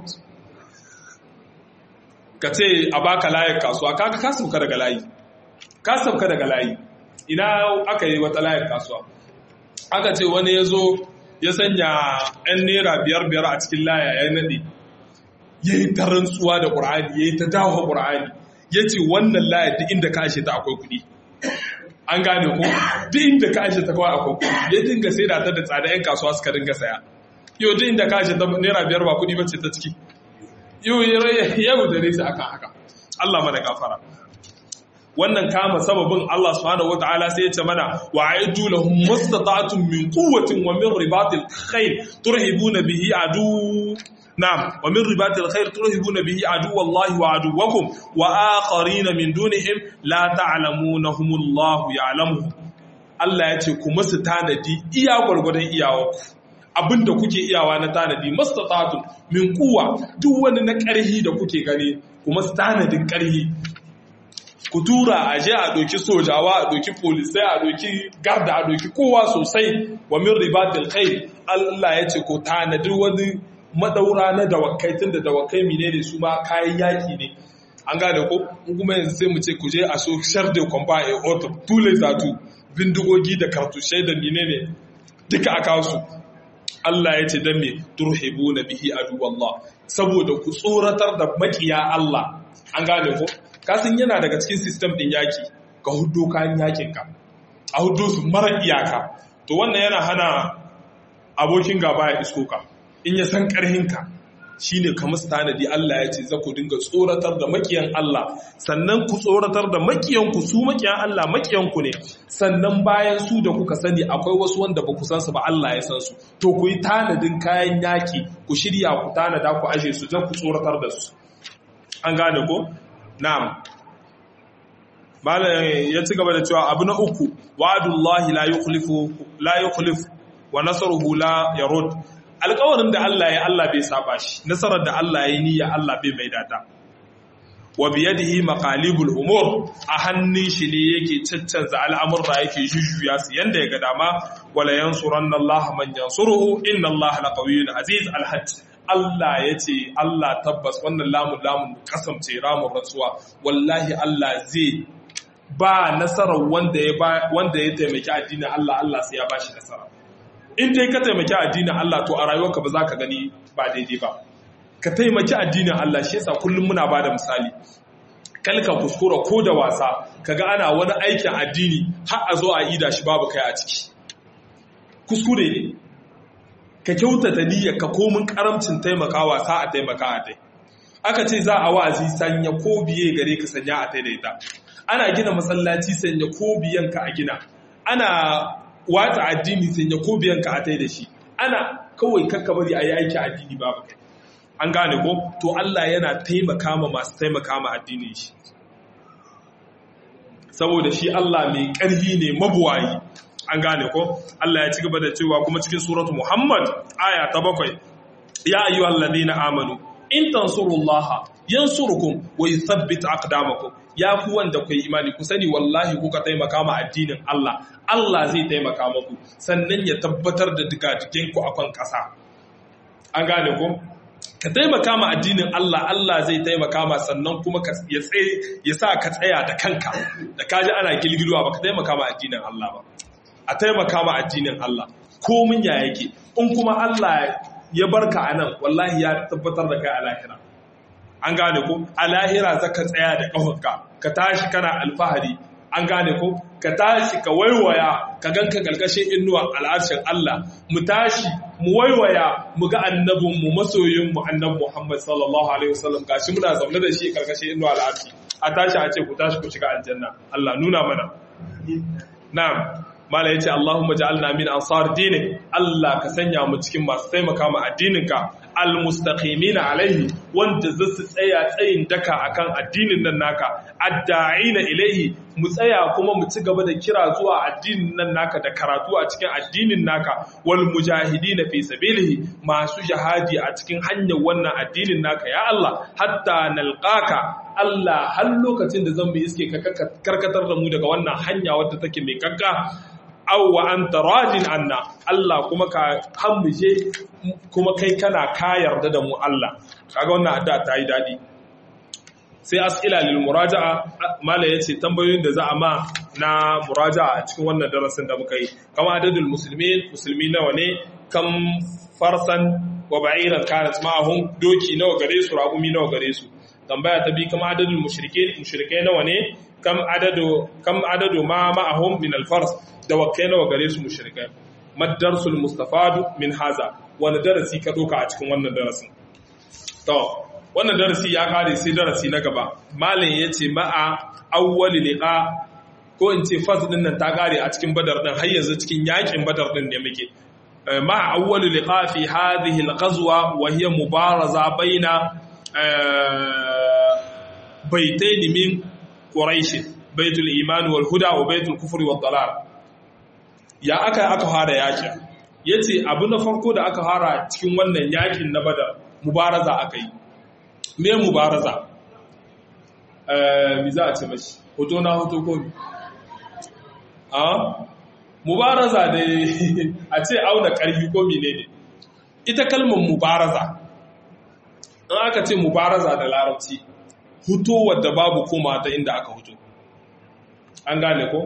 ka ce a baka layin kasuwa kaga ka sauka daga layi ka sauka daga layi ina aka yi wata layin kasuwa aka ce wani ya zo ya sanya 'yan naira biyar biyar a cikin laya ya naɗe ya yi ta rantsuwa da ƙur'ani ya yi ta dawo ƙur'ani ya ce wannan laya duk inda ka ashe ta akwai kuɗi an gane ko duk inda ka ashe ta kawai akwai kuɗi ya dinga sai da ta da tsada 'yan kasuwa suka dinga saya yau duk inda ka ashe ta naira biyar ba kuɗi ba ce ta ciki yau yau da nesa akan haka Allah mana gafara wannan kama sababin Allah subhanahu wataala sai ya ce mana wa aidu lahum mustata'atun min quwwatin wa min ribatil khayr turhibuna bihi adu na'am wa min ribatil khayr turhibuna bihi adu wallahi wa aduwakum wa akharina min dunihim la ta'lamunahum Allah ya'lamuhum Allah ya ce ku musu tanadi iya gwargwadon iyawarku abinda kuke iyawa na tanadi mastata'atun min quwwa duk wani na ƙarhi da kuke gani kuma tanadin ƙarhi ku tura a je a ɗauki sojawa a ɗauki polisai a ɗauki garda a ɗauki kowa sosai wa min ribatil khair Allah ya ce ko tanadi wani madaura na dawakai tunda dawakai menene su ma kayan yaki ne an gane ko in kuma yanzu sai mu ce ku je a so shar de combat et autres tous les atouts bindigogi da kartushai da menene duka a kawo su Allah ya ce dan me turhibuna bihi aduwallah saboda ku tsoratar da makiya Allah an gane ko kasan yana daga cikin sistem ɗin yaki ka hudu kayan yakinka a hudu su mara iyaka to wannan yana hana abokin gaba ya isko ka in ya san ƙarhinka shi ne kamar tanadi Allah ya ce za ku dinga tsoratar da makiyan Allah sannan ku tsoratar da makiyanku su makiyan Allah makiyanku ne sannan bayan su da kuka sani akwai wasu wanda ba ku san su ba Allah ya san su to ku yi tanadin kayan yaki ku shirya ku tanada ku aje su don ku tsoratar da su an gane ko Na'am. Malam ya ci gaba da cewa abu na uku, wa'adullahi la yukhlifu la yukhlif wa nasruhu la yarud. Alƙawarin da Allah ya Allah bai saba shi, nasarar da Allah ya niyya Allah bai mai data. Wa biyadihi maqalibul umur a hannun shi ne yake caccanza al'amurra yake jujjuya su yanda ya ga dama wala yansuranna Allah man yansuruhu inna Allah laqawiyyun aziz al-hajj. Allah ya ce Allah tabbas wannan lamun lamun kasance ramun rantsuwa wallahi Allah zai ba nasarar wanda ya wanda ya taimaki addinin Allah Allah sai ya bashi nasara in dai ka taimaki addinin Allah to a rayuwarka ba za ka gani ba daidai ba ka taimaki addinin Allah shi yasa kullum muna bada misali kalka kuskura ko da wasa kaga ana wani aikin addini har a zo a ida shi babu kai a ciki kuskure ne ka kyautata niyyar ka komin karamcin taimakawa sa a taimaka a tai aka ce za a wa'azi sanya ko biye gare ka sanya a tai da ita ana gina masallaci sanya ko biyan ka a gina ana watsa addini sanya ko biyan ka a tai da shi ana kawai kakka bari a yi aiki addini babu kai an gane ko to Allah yana taimaka ma masu taimaka ma addinin shi saboda shi Allah mai ƙarhi ne mabuwayi an gane ko Allah ya ci gaba da cewa kuma cikin suratu Muhammad aya ta bakwai ya ayyuhal ladina amanu in tansurullaha yansurukum wa yuthabbit aqdamakum ya ku wanda ku imani ku sani wallahi kuka taimaka ma addinin Allah Allah zai taimaka muku sannan ya tabbatar da digadigen ku akan ƙasa an gane ko ka taimaka ma addinin Allah Allah zai taimaka ma sannan kuma ya tsaye ya sa ka tsaya da kanka da kaji ana gilgilwa ba ka taimaka ma addinin Allah ba a taimaka ma addinin Allah komin ya yake in kuma Allah ya barka a nan wallahi ya tabbatar da kai a lahira an gane ko a lahira za ka tsaya da ƙahonka ka tashi kana alfahari an gane ko ka tashi ka waiwaya ka ganka ƙarƙashin inuwa al'arshin Allah mu tashi mu waiwaya mu ga annabin mu masoyin mu annabi Muhammad sallallahu alaihi wasallam gashi muna zaune da shi ƙarƙashin inuwa al'arshi a tashi a ce ku tashi ku shiga aljanna Allah nuna mana na'am mala yace Allahumma ja'alna min ansar dinik Allah ka sanya mu cikin masu taimaka ma addininka almustaqimina alaihi wanda zasu tsaya tsayin daka akan addinin nan naka adda'ina ilaihi mu tsaya kuma mu ci gaba da kira zuwa addinin nan naka da karatu a cikin addinin naka wal mujahidina fi sabilihi masu jihadi a cikin hanyar wannan addinin naka ya Allah hatta nalqaka Allah har lokacin da zan bi iske ka karkatar da mu daga wannan hanya wadda take mai kakka aw wa anta radin anna Allah kuma ka hamuje kuma kai kana ka yarda da mu Allah kaga wannan addu'a ta yi dadi sai as'ila lil muraja'a mala yace tambayoyin da za a ma na muraja'a a cikin wannan darasin da muka yi kama adadul muslimin musulmi nawa ne kam farsan wa ba'iran kanat ma'ahum doki nawa gare su ragumi nawa gare su tambaya ta bi kama adadul mushrikin mushrikai nawa ne kam adadu kam adadu ma ma'ahum min al-fars da wakai nawa gare su mushrikai madarsul mustafadu min haza wani darasi ka doka a cikin wannan darasin to wannan darasi ya kare sai darasi na gaba malam yace ma'a awwal liqa ko in ce fas din nan ta kare a cikin badar din har yanzu cikin yakin badar din ne muke ma'a awwal liqa fi hadhihi al-ghazwa wa hiya mubaraza baina baitayn min quraish baitul iman wal huda wa baitul kufri wad dalal ya aka aka fara yakin yace abu na farko da aka fara cikin wannan yakin na badar mubaraza aka yi me mubaraza eh mi za a ce mashi hoto na hoto ko mi a mubaraza da a ce auna karfi ko menene ita kalmar mubaraza in aka ce mubaraza da larabci huto wadda babu koma ta inda aka huto an gane ko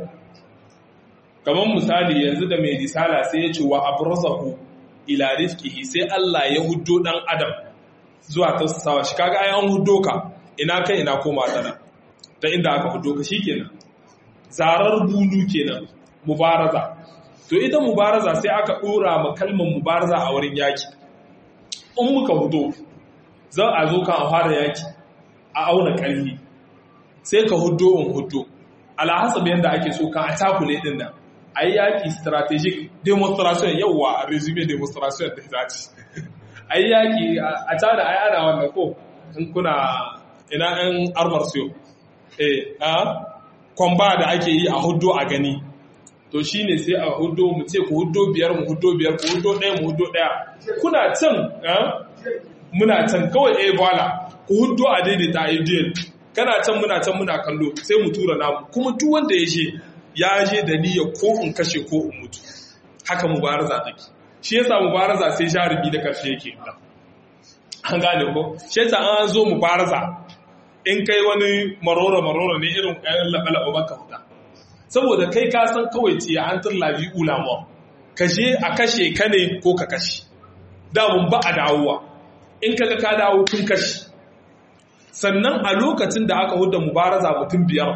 kamar misali yanzu da mai risala sai ya ce wa abrazahu ila rizqihi sai Allah ya huddo dan adam zuwa tausasawa shi kaga ai an huddo ka ina kai ina koma tsana ta inda aka huddo ka shikenan zarar bulu kenan mubaraza to ita mubaraza sai aka dora ma kalmar mubaraza a wurin yaki in muka hudo za a zo kan fara yaki a auna kalli sai ka huddo in huddo alhasab yanda ake so kan a takule din nan a yi yaƙi strategic demonstration yauwa a resume demonstration da zaci a yi yaƙi a tada a yana wannan ko in kuna ina yan armar siyo eh a kwamba da ake yi a hudu a gani to shi ne sai a hudu mu ce ku hudu biyar mu hudu biyar ku hudu ɗaya mu hudu ɗaya kuna can muna can kawai ɗaya bala ku hudu a daidaita a ideal kana can muna can muna kallo sai mu tura namu kuma duk wanda ya je ya je da niyya ko in kashe ko in mutu haka mubaraza take shi yasa mubaraza sai jarumi da karshe yake da an gane ko shi yasa an zo mubaraza in kai wani marora marora ne irin kayan laɓa-laɓa baka fita saboda kai ka san kawai ce an turla bi ulama kashe a kashe ka ne ko ka kashe damun ba a dawowa in kaga ka dawo kun kashe sannan a lokacin da aka huda mubaraza mutum biyar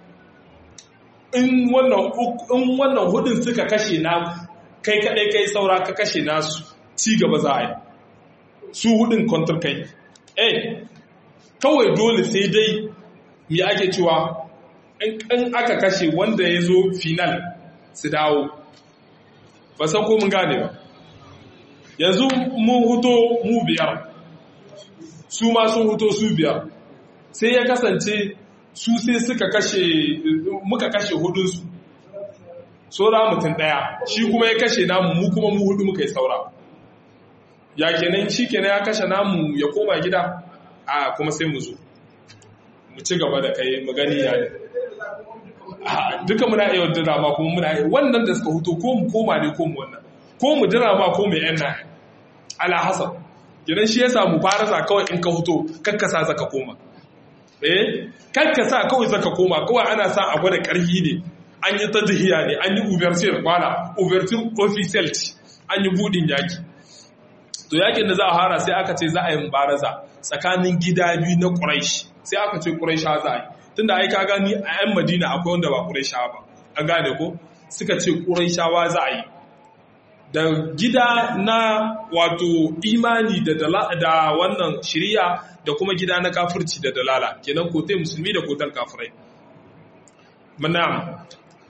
in wannan hudun suka kashe na kai kadai kai saura ka kashe nasu ci gaba za a yi su hudun kwantar kai eh kawai dole sai dai mi ake cewa in aka kashe wanda ya zo final su dawo ba san ko mun gane ba yanzu mun huto mu biyar su ma sun huto su biyar sai ya kasance su sai suka kashe muka kashe hudunsu saura mutum daya shi kuma ya kashe namu mu kuma mu hudu muka yi saura ya kenan shi kenan ya kashe namu ya koma gida a kuma sai mu zo mu ci gaba da kai mu gani ya ne duka muna iya drama kuma muna iya wannan da suka huto ko mu koma ne ko mu wannan ko mu drama ko mu yan na ala hasab kenan shi yasa mu fara sa kawai in ka huto kakkasa zaka koma eh kakka sa kawai zaka koma kawai ana sa a gwada karfi ne an yi ta jihiya ne an yi uversir kwana uversir official an yi budin yaki to yakin da za a hara sai aka ce za a yi mubaraza tsakanin gida biyu na quraish sai aka ce quraisha za a yi tunda ai ka gani a yan madina akwai wanda ba quraisha ba an gane ko suka ce quraishawa za a yi da gida na wato imani da da wannan shiriya da kuma gida na kafirci da dalala kenan kote musulmi da kotan kafirai manam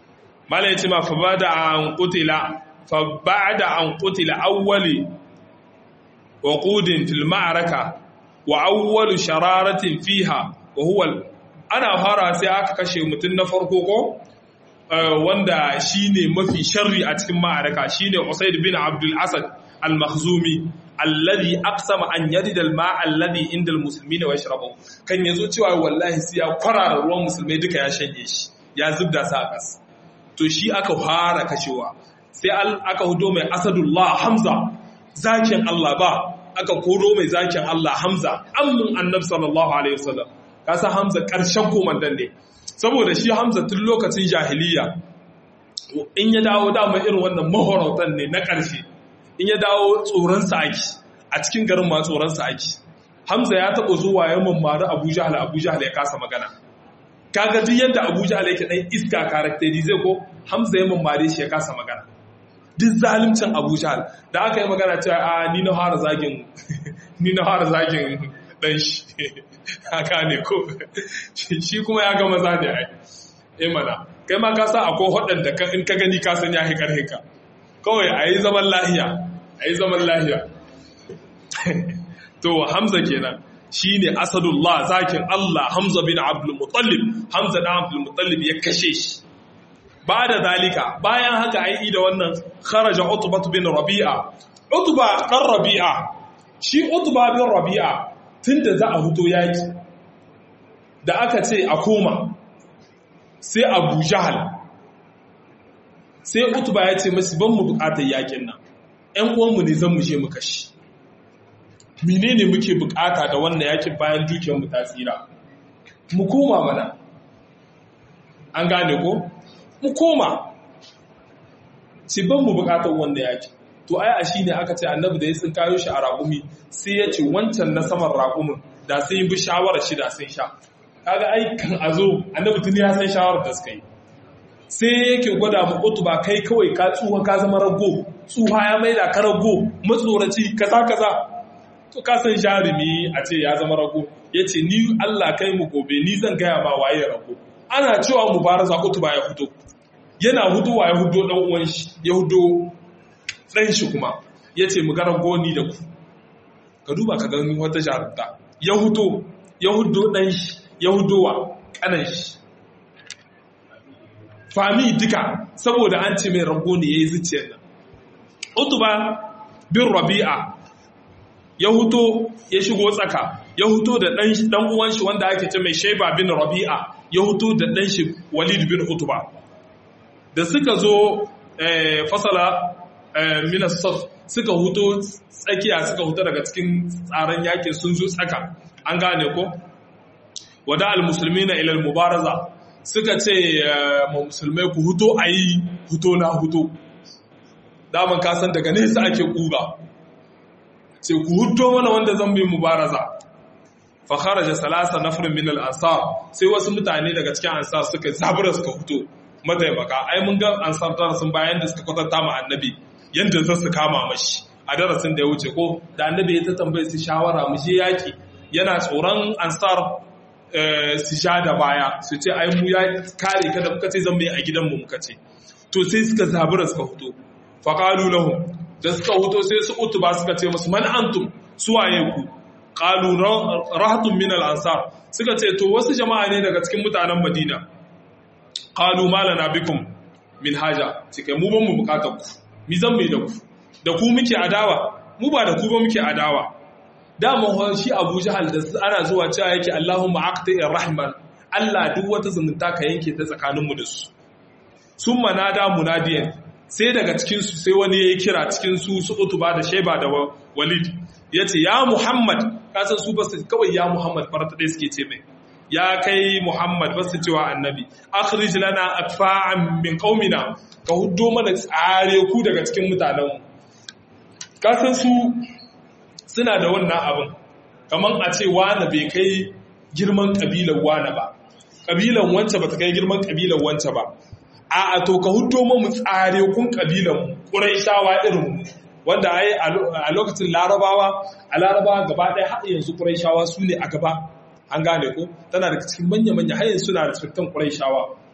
mala yace ma fa bada an qutila fa ba'da an qutila awwali waqudin fil ma'araka wa awwalu shararatin fiha wa huwa ana fara sai aka kashe mutum na farko ko wanda shine mafi sharri a cikin ma'araka shine Usaid bin Abdul Asad al-Makhzumi alladhi aqsama an yadida al-ma'a alladhi inda al-muslimin wa yashrabu kan yazo cewa wallahi sai ya kwarara ruwan musulmai duka ya shanye shi ya zubda sa a kas to shi aka fara kashewa sai aka hudo mai Asadullah Hamza zakin Allah ba aka koro mai zakin Allah Hamza ammun Annabi sallallahu alaihi wasallam kasa Hamza karshen komandan ne saboda shi Hamza tun lokacin jahiliya in ya dawo dama irin wannan mahorautan ne na ƙarshe in ya dawo tsoron ake a cikin garin ma tsoron ake Hamza ya taɓa zuwa ya mammari Abu Jahal Abu Jahal ya kasa magana kaga duk yadda Abu Jahal yake dan iska characterize ko Hamza ya mammare shi ya kasa magana duk zalimcin Abu Jahal da aka yi magana cewa a ni na fara zagin ni na fara zagin dan shi haka ne ko shi kuma ya ga maza ne ai eh mana kai ma ka sa akwai waɗanda in ka gani ka san ya hi karhin ka kawai a yi zaman lahiya a yi zaman lahiya to hamza kenan shi ne asadullah zakin allah hamza bin abdulmutallib hamza da abdulmutallib ya kashe shi ba da zalika bayan haka ai da wannan kharaja utba bin rabi'a utba dan rabi'a shi utba bin rabi'a tunda za a huto yaki da aka ce a koma sai abu jahal sai utuba ya ce masu ban mu bukatar yakin nan ‘yan uwanmu ne zan mushe mu kashi mine ne muke bukata da wannan yakin bayan dukiyarmu ta tsira mu koma mana an gane ko mu koma ce ban mu bukatar wannan yakin to ai a shi ne aka ce annabi da ya sun kayo shi a raƙumi sai ya ce wancan na saman raƙumin da sun yi bi shawarar shi da sun sha kaga aikan a zo annabi tuni ya san shawarar da suka yi sai yake gwada mu utuba kai kawai ka tsuha ka zama rago tsuha ya maida ka rago matsoraci kaza kaza to ka san jarumi a ce ya zama rago yace ni Allah kai mu gobe ni zan gaya ma waye rago ana cewa mubaraza utuba ya fito yana hudowa ya hudo dan uwan shi ya hudo dan shi kuma yace mu ga rago ni da ku ka duba ka gani wata jarumta ya hudo ya hudo dan shi ya hudowa kanan shi fami duka saboda an ce mai rago ne ya yi zuciyar nan utuba bin rabi'a ya huto ya shigo tsaka ya huto da dan uwan shi wanda ake ce mai shaiba bin rabi'a ya huto da dan shi walid bin utuba da suka zo fasala minas saf suka huto tsakiya suka huto daga cikin tsaron yakin sun zo tsaka an gane ko wada al-musulmina ila al-mubaraza suka ce ma musulmai ku huto a yi huto na huto daman kasan daga nesa ake kuga ce ku huto mana wanda zan bi mubaraza fakhara ja salasa nafirin min al-ansar sai wasu mutane daga cikin ansar suka zabura suka huto mataimaka ai mun ga ansar tara sun bayan da suka kwatanta ma annabi yanda za su kama mashi a darasin da ya wuce ko da annabi ya ta tambaye su shawara mu je yaki yana tsoron ansar su sha da baya su ce ai mu ya kare ka da muka ce zan bai a gidanmu muka ce to sai suka zabura suka fito faqalu lahum da suka fito sai su utuba suka ce musu man antum suwaye ku qalu rahatun min al ansar suka ce to wasu jama'a ne daga cikin mutanen madina qalu malana bikum min haja cike mu ban mu bukatar ku mi zan mai da ku da ku muke adawa mu ba da ku ba muke adawa daman shi abu jahal da ana zuwa cewa yake Allahumma aqti'ir rahman Allah duk wata zumunta ka yanke ta tsakaninmu da su sun manada munadiyan sai daga cikin su sai wani yayi kira cikin su su utuba da sheba da walid yace ya muhammad ka san su basu kawai ya muhammad farata dai suke ce mai ya kai muhammad basu cewa annabi akhrij lana atfa'an min qaumina ka huddo mana tsare ku daga cikin mutanenmu ka san su suna da wannan abin kamar a ce wane bai kai girman ƙabilar wane ba ƙabilan wance ba ta kai girman ƙabilar wance ba a a to ka hudo mu tsare kun ƙabilan ƙuraishawa irin wanda ai a lokacin larabawa a larabawa gaba ɗaya har yanzu ƙuraishawa su ne a gaba an gane ko tana da cikin manya-manya har yanzu suna respectan ƙuraishawa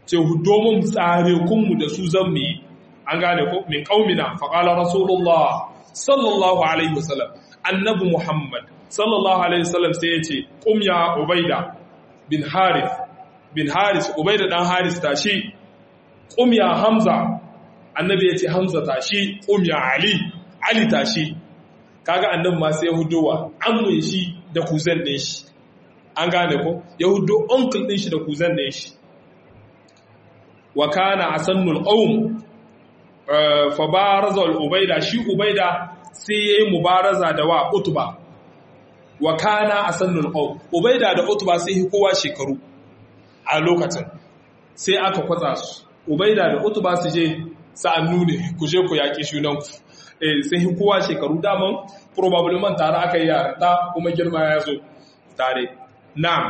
ce hudo mun tsare kunmu da su zan mu yi an gane ko min qaumina fa qala rasulullah sallallahu alaihi wasallam annabi muhammad sallallahu alaihi wasallam sai yace qum ya ubaida bin harith bin harith ubaida dan harith tashi qum ya hamza annabi yace hamza tashi qum ya ali ali tashi kaga annabi ma sai hudowa ammun shi da kuzan din shi an gane ko yahudo uncle din shi da kuzan din shi wa kana asannul qawm fa baraza al ubaida shi ubaida sai yayi mubaraza da wa utba wa kana asannul qawm ubaida da utba sai kowa shekaru a lokacin sai aka kwatsa su ubaida da utba su je sa'annu ne ku je ku yaki shunan ku eh sai kowa shekaru daman probably tare aka yi yarda kuma girma ya zo tare na'am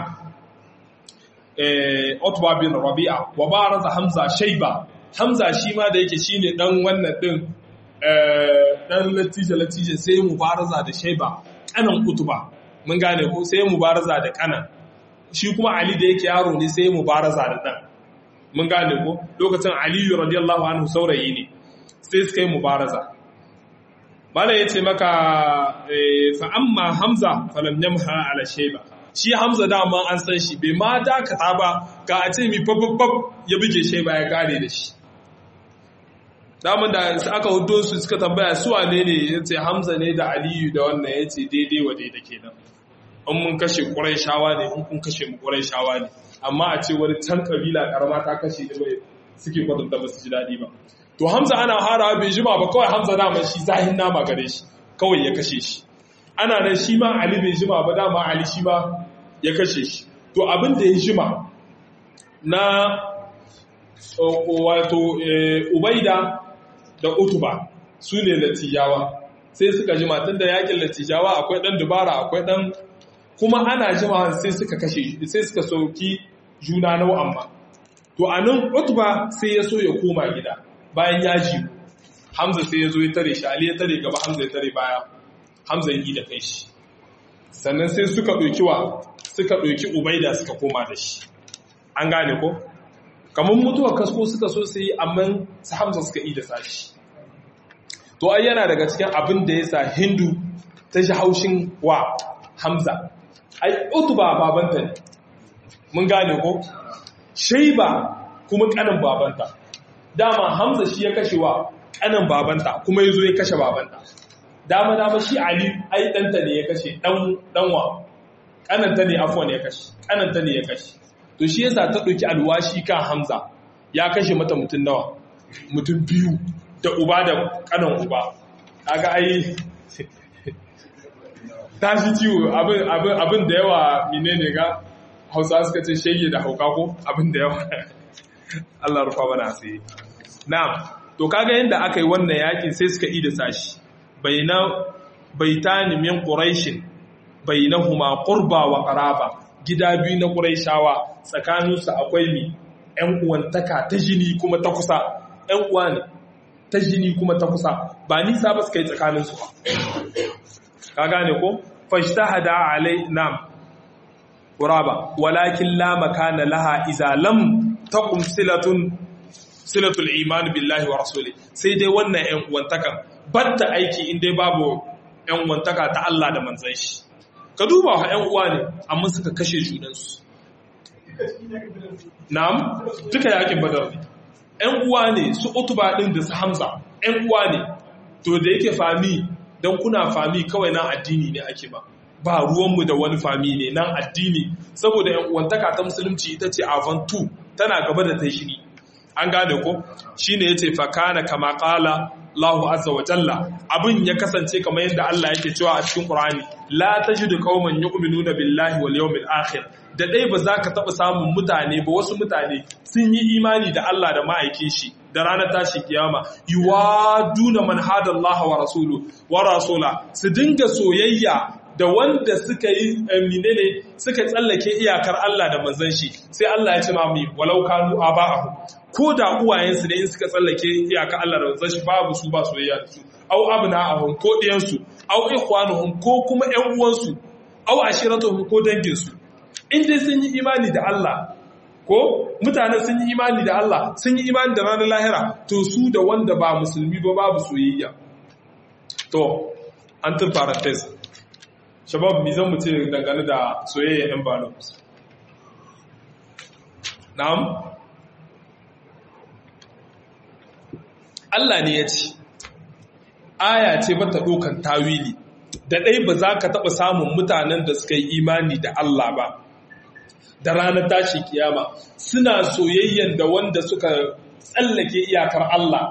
eh utba bin rabi'a wa baraza hamza shayba hamza shi ma da yake shine dan wannan din eh dan latija latija sai mubaraza da shayba kanan utba mun gane ko sai mubaraza da kanan shi kuma ali da yake yaro ne sai mubaraza da dan mun gane ko lokacin ali radiyallahu anhu saurayi ne sai suka yi mubaraza bala yace maka fa amma hamza falam yamha ala shayba shi hamza dama an san shi bai ma dakata ba ga a ce mi fafafaf ya buge shi ba ya kare da shi daman da aka hudo su suka tambaya su wane ne ya ce hamza ne da aliyu da wannan ya ce daidai wa daidai kenan in mun kashe ƙurai shawa ne in kun kashe mu ƙurai shawa ne amma a ce wani can kabila karama ta kashe da bai suke kwatanta ba su ji daɗi ba to hamza ana harawa bai jima ba kawai hamza dama shi zahin nama gare shi kawai ya kashe shi ana nan shi ma Ali bai jima ba dama Ali shi ma ya kashe shi to abin da ya jima na wato Ubaida da Utuba su ne latijawa sai suka jima tun da yakin latijawa akwai dan dubara akwai dan kuma ana jima sai suka kashe sai suka soki juna nau amma to anan Utuba sai ya so ya koma gida bayan ya ji Hamza sai ya zo ya tare shi Ali ya tare gaba Hamza ya tare baya Hamza yi da kai shi sannan sai suka ɗauki wa suka ɗauki ubaida suka koma da shi an gane ko kamar mutuwar kasko suka so su yi amma su hamza suka yi da sashi to ai yana daga cikin abin da ya sa hindu ta shi haushin wa hamza ai utuba babanta ne mun gane ko shaiba kuma kanin babanta dama hamza shi ya kashe wa kanin babanta kuma ya zo ya kashe babanta dama dama shi Ali ai danta ne ya kashe dan danwa kananta ne afwan ya kashe kananta ne ya kashe to shi yasa ta dauki alwashi kan Hamza ya kashe mata mutun nawa mutun biyu da uba da kanan uba kaga ai tashi ciwo abin abin abin da yawa menene ga Hausa suka ce shege da hauka ko abin da yawa Allah rufa bana sai na'am to kaga yanda aka yi wannan yakin sai suka yi da sashi baitani min quraishin bainahuma qurba wa qaraba gida biyu na quraishawa tsakaninsu akwai mi ƴan uwantaka ta jini kuma ta kusa ƴan uwa ne ta jini kuma ta kusa ba nisa ba suka yi tsakaninsu ba ka gane ko fashtahada alai nam quraba walakin la makana laha idza lam taqum silatun silatul iman billahi wa rasuli sai dai wannan ƴan uwantakan batta aiki in dai babu ƴan uwantaka ta Allah da manzon shi ka duba wa ƴan uwa ne amma suka kashe junansu na'am duka yakin badar ne ƴan uwa ne su utuba din da su hamza ƴan uwa ne to da yake fami dan kuna fami kawai nan addini ne ake ba ba ruwanmu da wani fami ne nan addini saboda ƴan uwantaka ta musulunci ita ce avant tout tana gaba da ta shiri an gane ko shine yace fa kana kama qala Allahu azza wa jalla abin ya kasance kamar yadda Allah yake cewa a cikin Qur'ani la tajidu qauman yu'minuna billahi wal yawmil akhir da dai ba za ka taba samun mutane ba wasu mutane sun yi imani da Allah da ma'aikin shi da ranar tashi kiyama yuwaduna man hada Allah wa rasulu wa rasula su dinga soyayya da wanda suka yi menene suka tsallake iyakar Allah da manzon shi sai Allah ya ce ma mu walau kanu aba'ahu ko da uwayensu ne in suka tsallake iyakar Allah da manzon shi babu su ba soyayya da su au abna'ahum ko diyansu au ikhwanuhum ko kuma ƴan uwansu au ashiratuhum ko dangin su in dai sun yi imani da Allah ko mutane sun yi imani da Allah sun yi imani da ranar lahira to su da wanda ba musulmi ba babu soyayya to an tur parenthesis shabab mi zan mu ce dangane da soyayya yan balo na'am Allah ne ya ce aya ce bata ɗaukan tawili da ɗai ba za ka taɓa samun mutanen da suka yi imani da Allah ba da ranar tashi kiyama suna soyayyen da wanda suka tsallake iyakar Allah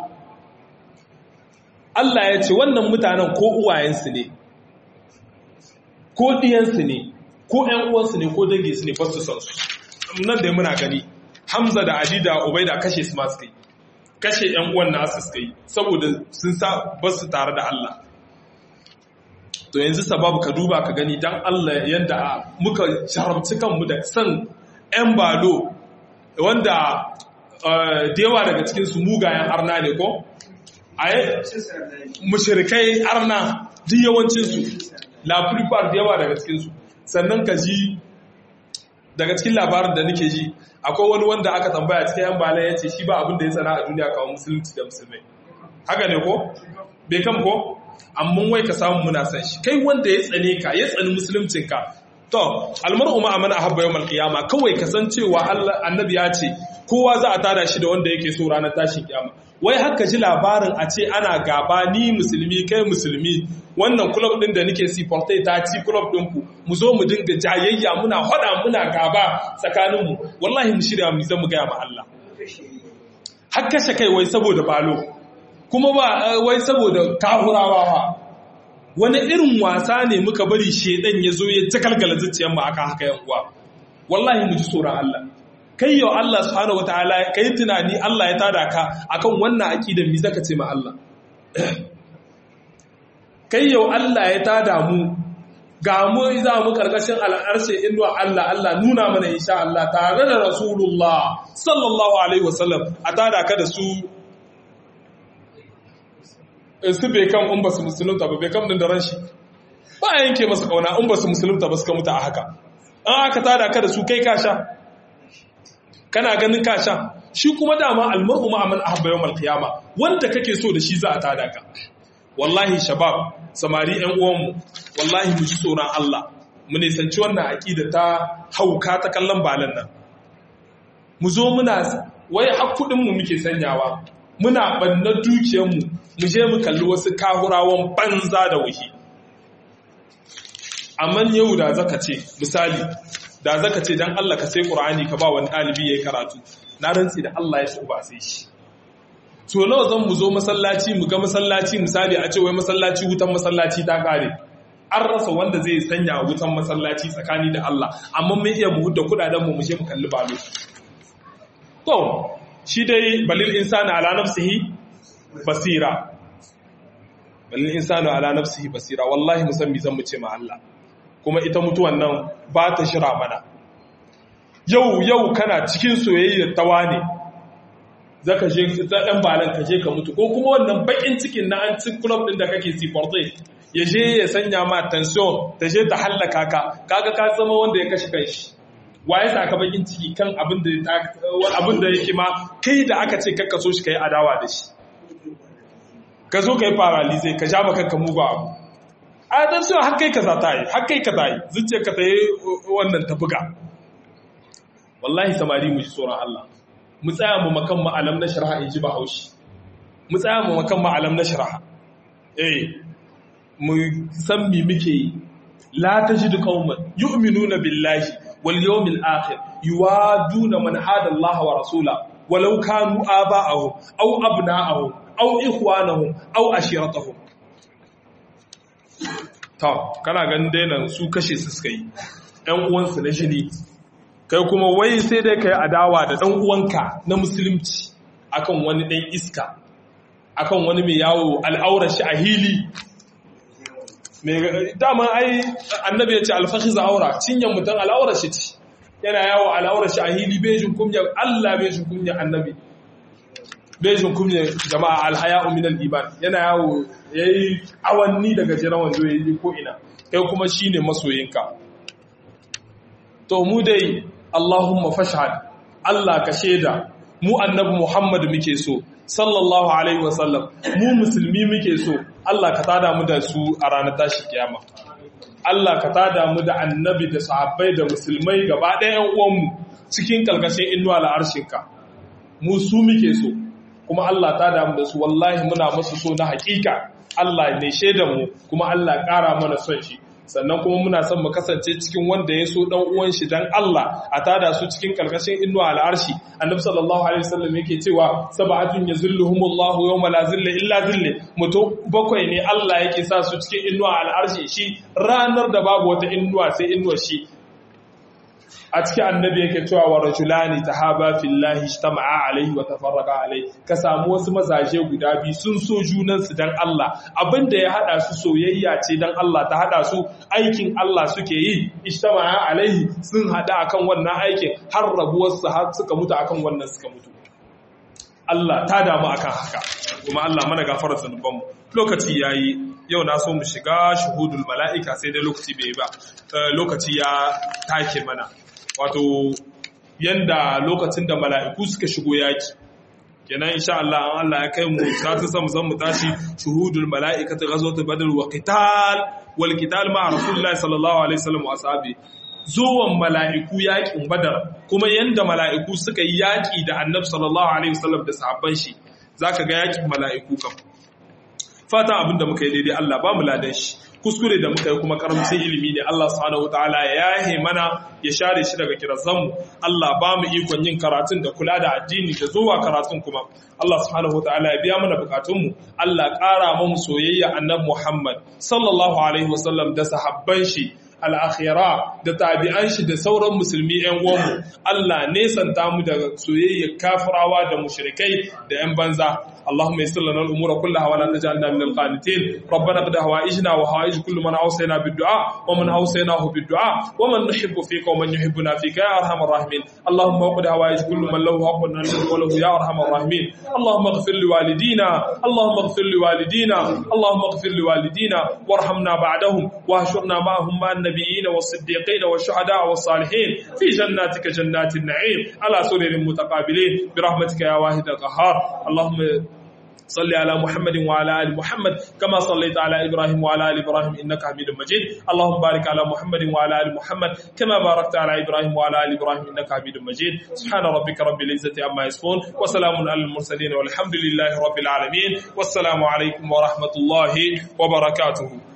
Allah ya ce wannan mutanen ko uwayensu ne ko ɗiyansu ne ko ‘yan uwansu ne ko danginsu ne fasu san su nan da muna gani Hamza da Ali da Ubaida kashe su masu kai kashe ‘yan uwan nasu suka yi saboda sun sa basu tare da Allah to yanzu sababu ka duba ka gani dan Allah yadda muka sharabci kanmu da san ‘yan balo wanda da yawa daga cikinsu mugayen arna ne ko? a yi mushirikai arna duk yawancinsu lafirfar da yawa daga cikinsu sannan ka ji daga cikin labarin da nake ji akwai wani wanda aka tambaya cikin ‘yan bala ya ce shi ba abin da ya tsana a duniya kawo musulunci da musulmai haka ne ko? bai kam ko? amma wai ka samu muna san shi kai wanda ya tsane ka ya tsani musuluncinka to almar'u ma amana ahabba yawmal qiyama kawai ka san cewa Allah annabi ya ce kowa za a tada shi da wanda yake so ranar tashin kiyama wai haka ji labarin a ce ana gaba ni musulmi kai musulmi wannan club din da nake supporte ta ci club din ku mu zo mu dinga jayayya muna hada muna gaba tsakanin mu wallahi mu shirya mu zan mu ga ma Allah har kashe kai wai saboda balo kuma ba wai saboda kahurawa ba wani irin wasa ne muka bari shedan ya zo ya takalgala zuciyar mu aka haka yan uwa wallahi mu ji tsoron Allah kai yau Allah subhanahu wataala kai tunani Allah ya tada ka akan wannan aqidar mi zaka ce ma Allah kai yau Allah ya tada mu ga mu za mu karkashin al'arshe inuwa Allah Allah nuna mana insha Allah tare da Rasulullah sallallahu alaihi wasallam a tada ka da su su bai kan in ba su musulunta ba bai kan din da ran shi ba a yanke masa kauna in ba su musulunta ba suka mutu a haka an aka tada ka da su kai ka sha kana ganin ka sha shi kuma dama almar'u ma'aman ahabba yawmal qiyama wanda kake so da shi za a tada ka wallahi shabab samari ƴan uwanmu wallahi mu ji tsoron Allah mu nisanci wannan aqida ta hauka ta kallon balan nan mu zo muna wai har kudin mu muke sanyawa muna banna dukiyar mu mu je mu kalli wasu kahurawan banza da wuhi amma yau da zaka ce misali da zaka ce dan Allah ka sai Qur'ani ka ba wani ɗalibi yayi karatu na rantsi da Allah ya so ba sai shi so nawa zan mu zo masallaci mu ga masallaci misali a ce wai masallaci wutan masallaci ta kare an rasa wanda zai sanya wutan masallaci tsakani da Allah amma mun iya mu hudda kudaden mu mu je mu kalli balo to shi dai balil insani ala nafsihi basira balil insani ala nafsihi basira wallahi musammi zan mu ce ma Allah kuma ita mutuwan nan ba ta shira mana yau yau kana cikin soyayyar tawa ne zaka je ta dan balan ka je ka mutu ko kuma wannan bakin cikin na an ci club din da kake supporte ya je ya sanya ma tension ta je ta hallaka ka kaga ka zama wanda ya kashe kanshi waye saka bakin ciki kan abin da abin da yake ma kai da aka ce kakka so shi kai adawa da shi ka zo kai paralyze ka ja maka kanka mugu abu adar cewa har kai kaza ta yi har kai kaza yi zuciyar ka ta yi wannan ta buga wallahi samari mu ji tsoron Allah mu tsaya mu makan ma'alam na shari'a in ji bahaushe mu tsaya mu makan ma'alam na shari'a eh mu san mi muke yi la tajidu qauman yu'minuna billahi wal yawmil akhir yuwaduna man hada Allah wa rasula walau kanu aba'ahum aw abna'ahum aw ikhwanahum aw ashiratahum ta kana ganin dainan su kashe su suka yi ‘yan uwansu na jini kai kuma wai sai dai ka yi adawa da ɗan uwanka na musulunci akan wani ɗan iska akan wani mai yawo al'aurar shi a hili dama ai annabi ya ce alfashi aura cinyan mutum al'aurar shi ce yana yawo al'aurar shi a hili bejin kumya allah bejin kumya annabi bejin kumya jama'a alhaya uminal iman yana yawo ya yi awanni daga jiran wando ya yi ko'ina kai kuma shi ne masoyinka to mu dai allahumma fashad Allah ka shaida mu annabi Muhammad muke so sallallahu alaihi wasallam mu musulmi muke so Allah ka tada mu da su a ranar tashi kiyama Allah ka tada mu da annabi da sahabbai da musulmai gaba ɗaya uwanmu cikin kalkashin inuwa la'arshinka mu su muke so kuma Allah ta damu da su wallahi muna masu so na hakika Allah ne shaidan mu kuma Allah ƙara mana son shi sannan kuma muna son mu kasance cikin wanda ya so dan uwan shi dan Allah a tada su cikin kalkashin inuwa al'arshi annabi sallallahu alaihi wasallam yake cewa sab'atun yazilluhumullahu yawma la zilla illa zille mutum bakwai ne Allah yake sa su cikin inuwa al'arshi shi ranar da babu wata inuwa sai inuwa shi a cikin annabi yake cewa wa rajulani tahaba fillahi ijtama'a alaihi wa tafarraqa alaihi ka samu wasu mazaje guda biyu sun so junan su dan Allah abinda ya hada su soyayya ce dan Allah ta hada su aikin Allah suke yi ijtama'a alaihi sun hada akan wannan aikin har rabuwar su har suka mutu akan wannan suka mutu Allah ta damu akan haka kuma Allah mana gafara zanuban mu lokaci yayi yau na so mu shiga shuhudul mala'ika sai dai lokaci bai ba lokaci ya take mana wato yanda lokacin da mala'iku suka shigo yaki kenan insha Allah an Allah ya kai mu ta san mu san mu tashi shuhudul mala'ikati ghazwatul badr wa qital wal qital ma rasulullahi sallallahu alaihi wasallam wa ashabi zuwan mala'iku yakin badar kuma yanda mala'iku suka yi yaki da annabi sallallahu alaihi wasallam da sahabban shi zaka ga yakin mala'iku kam fata abinda muka yi daidai Allah ba mu ladan shi kuskure da muka yi kuma karamcin ilimi ne Allah subhanahu wataala ya yahe mana ya share shi daga kirazanmu Allah ba mu ikon yin karatun da kula da addini da zuwa karatun kuma Allah subhanahu wataala ya biya mana bukatunmu Allah ƙara mu soyayya annabi Muhammad sallallahu alaihi wasallam da sahabban shi al'akhira da tabi'an shi da sauran musulmi ‘yan uwanmu, Allah nesanta mu daga soyayyar kafirawa da mushrikai da ‘yan banza. اللهم يسر لنا الامور كلها ولا تجعلنا من القانتين ربنا قد هوائجنا وهوائج كل من اوصينا بالدعاء ومن اوصيناه بالدعاء ومن نحب فيك ومن يحبنا فيك يا ارحم الراحمين اللهم وقد هوائج كل من له حق وله يا ارحم الراحمين اللهم اغفر لوالدينا اللهم اغفر لوالدينا اللهم اغفر لوالدينا وارحمنا بعدهم واهشرنا معهم مع النبيين والصديقين والشهداء والصالحين في جناتك جنات النعيم على سرر متقابلين برحمتك يا واحد القهار اللهم صل على محمد وعلى ال محمد كما صليت على ابراهيم وعلى ال ابراهيم انك حميد مجيد اللهم بارك على محمد وعلى ال محمد كما باركت على ابراهيم وعلى ال ابراهيم انك حميد مجيد سبحان ربك رب العزه عما يصفون وسلام على المرسلين والحمد لله رب العالمين والسلام عليكم ورحمه الله وبركاته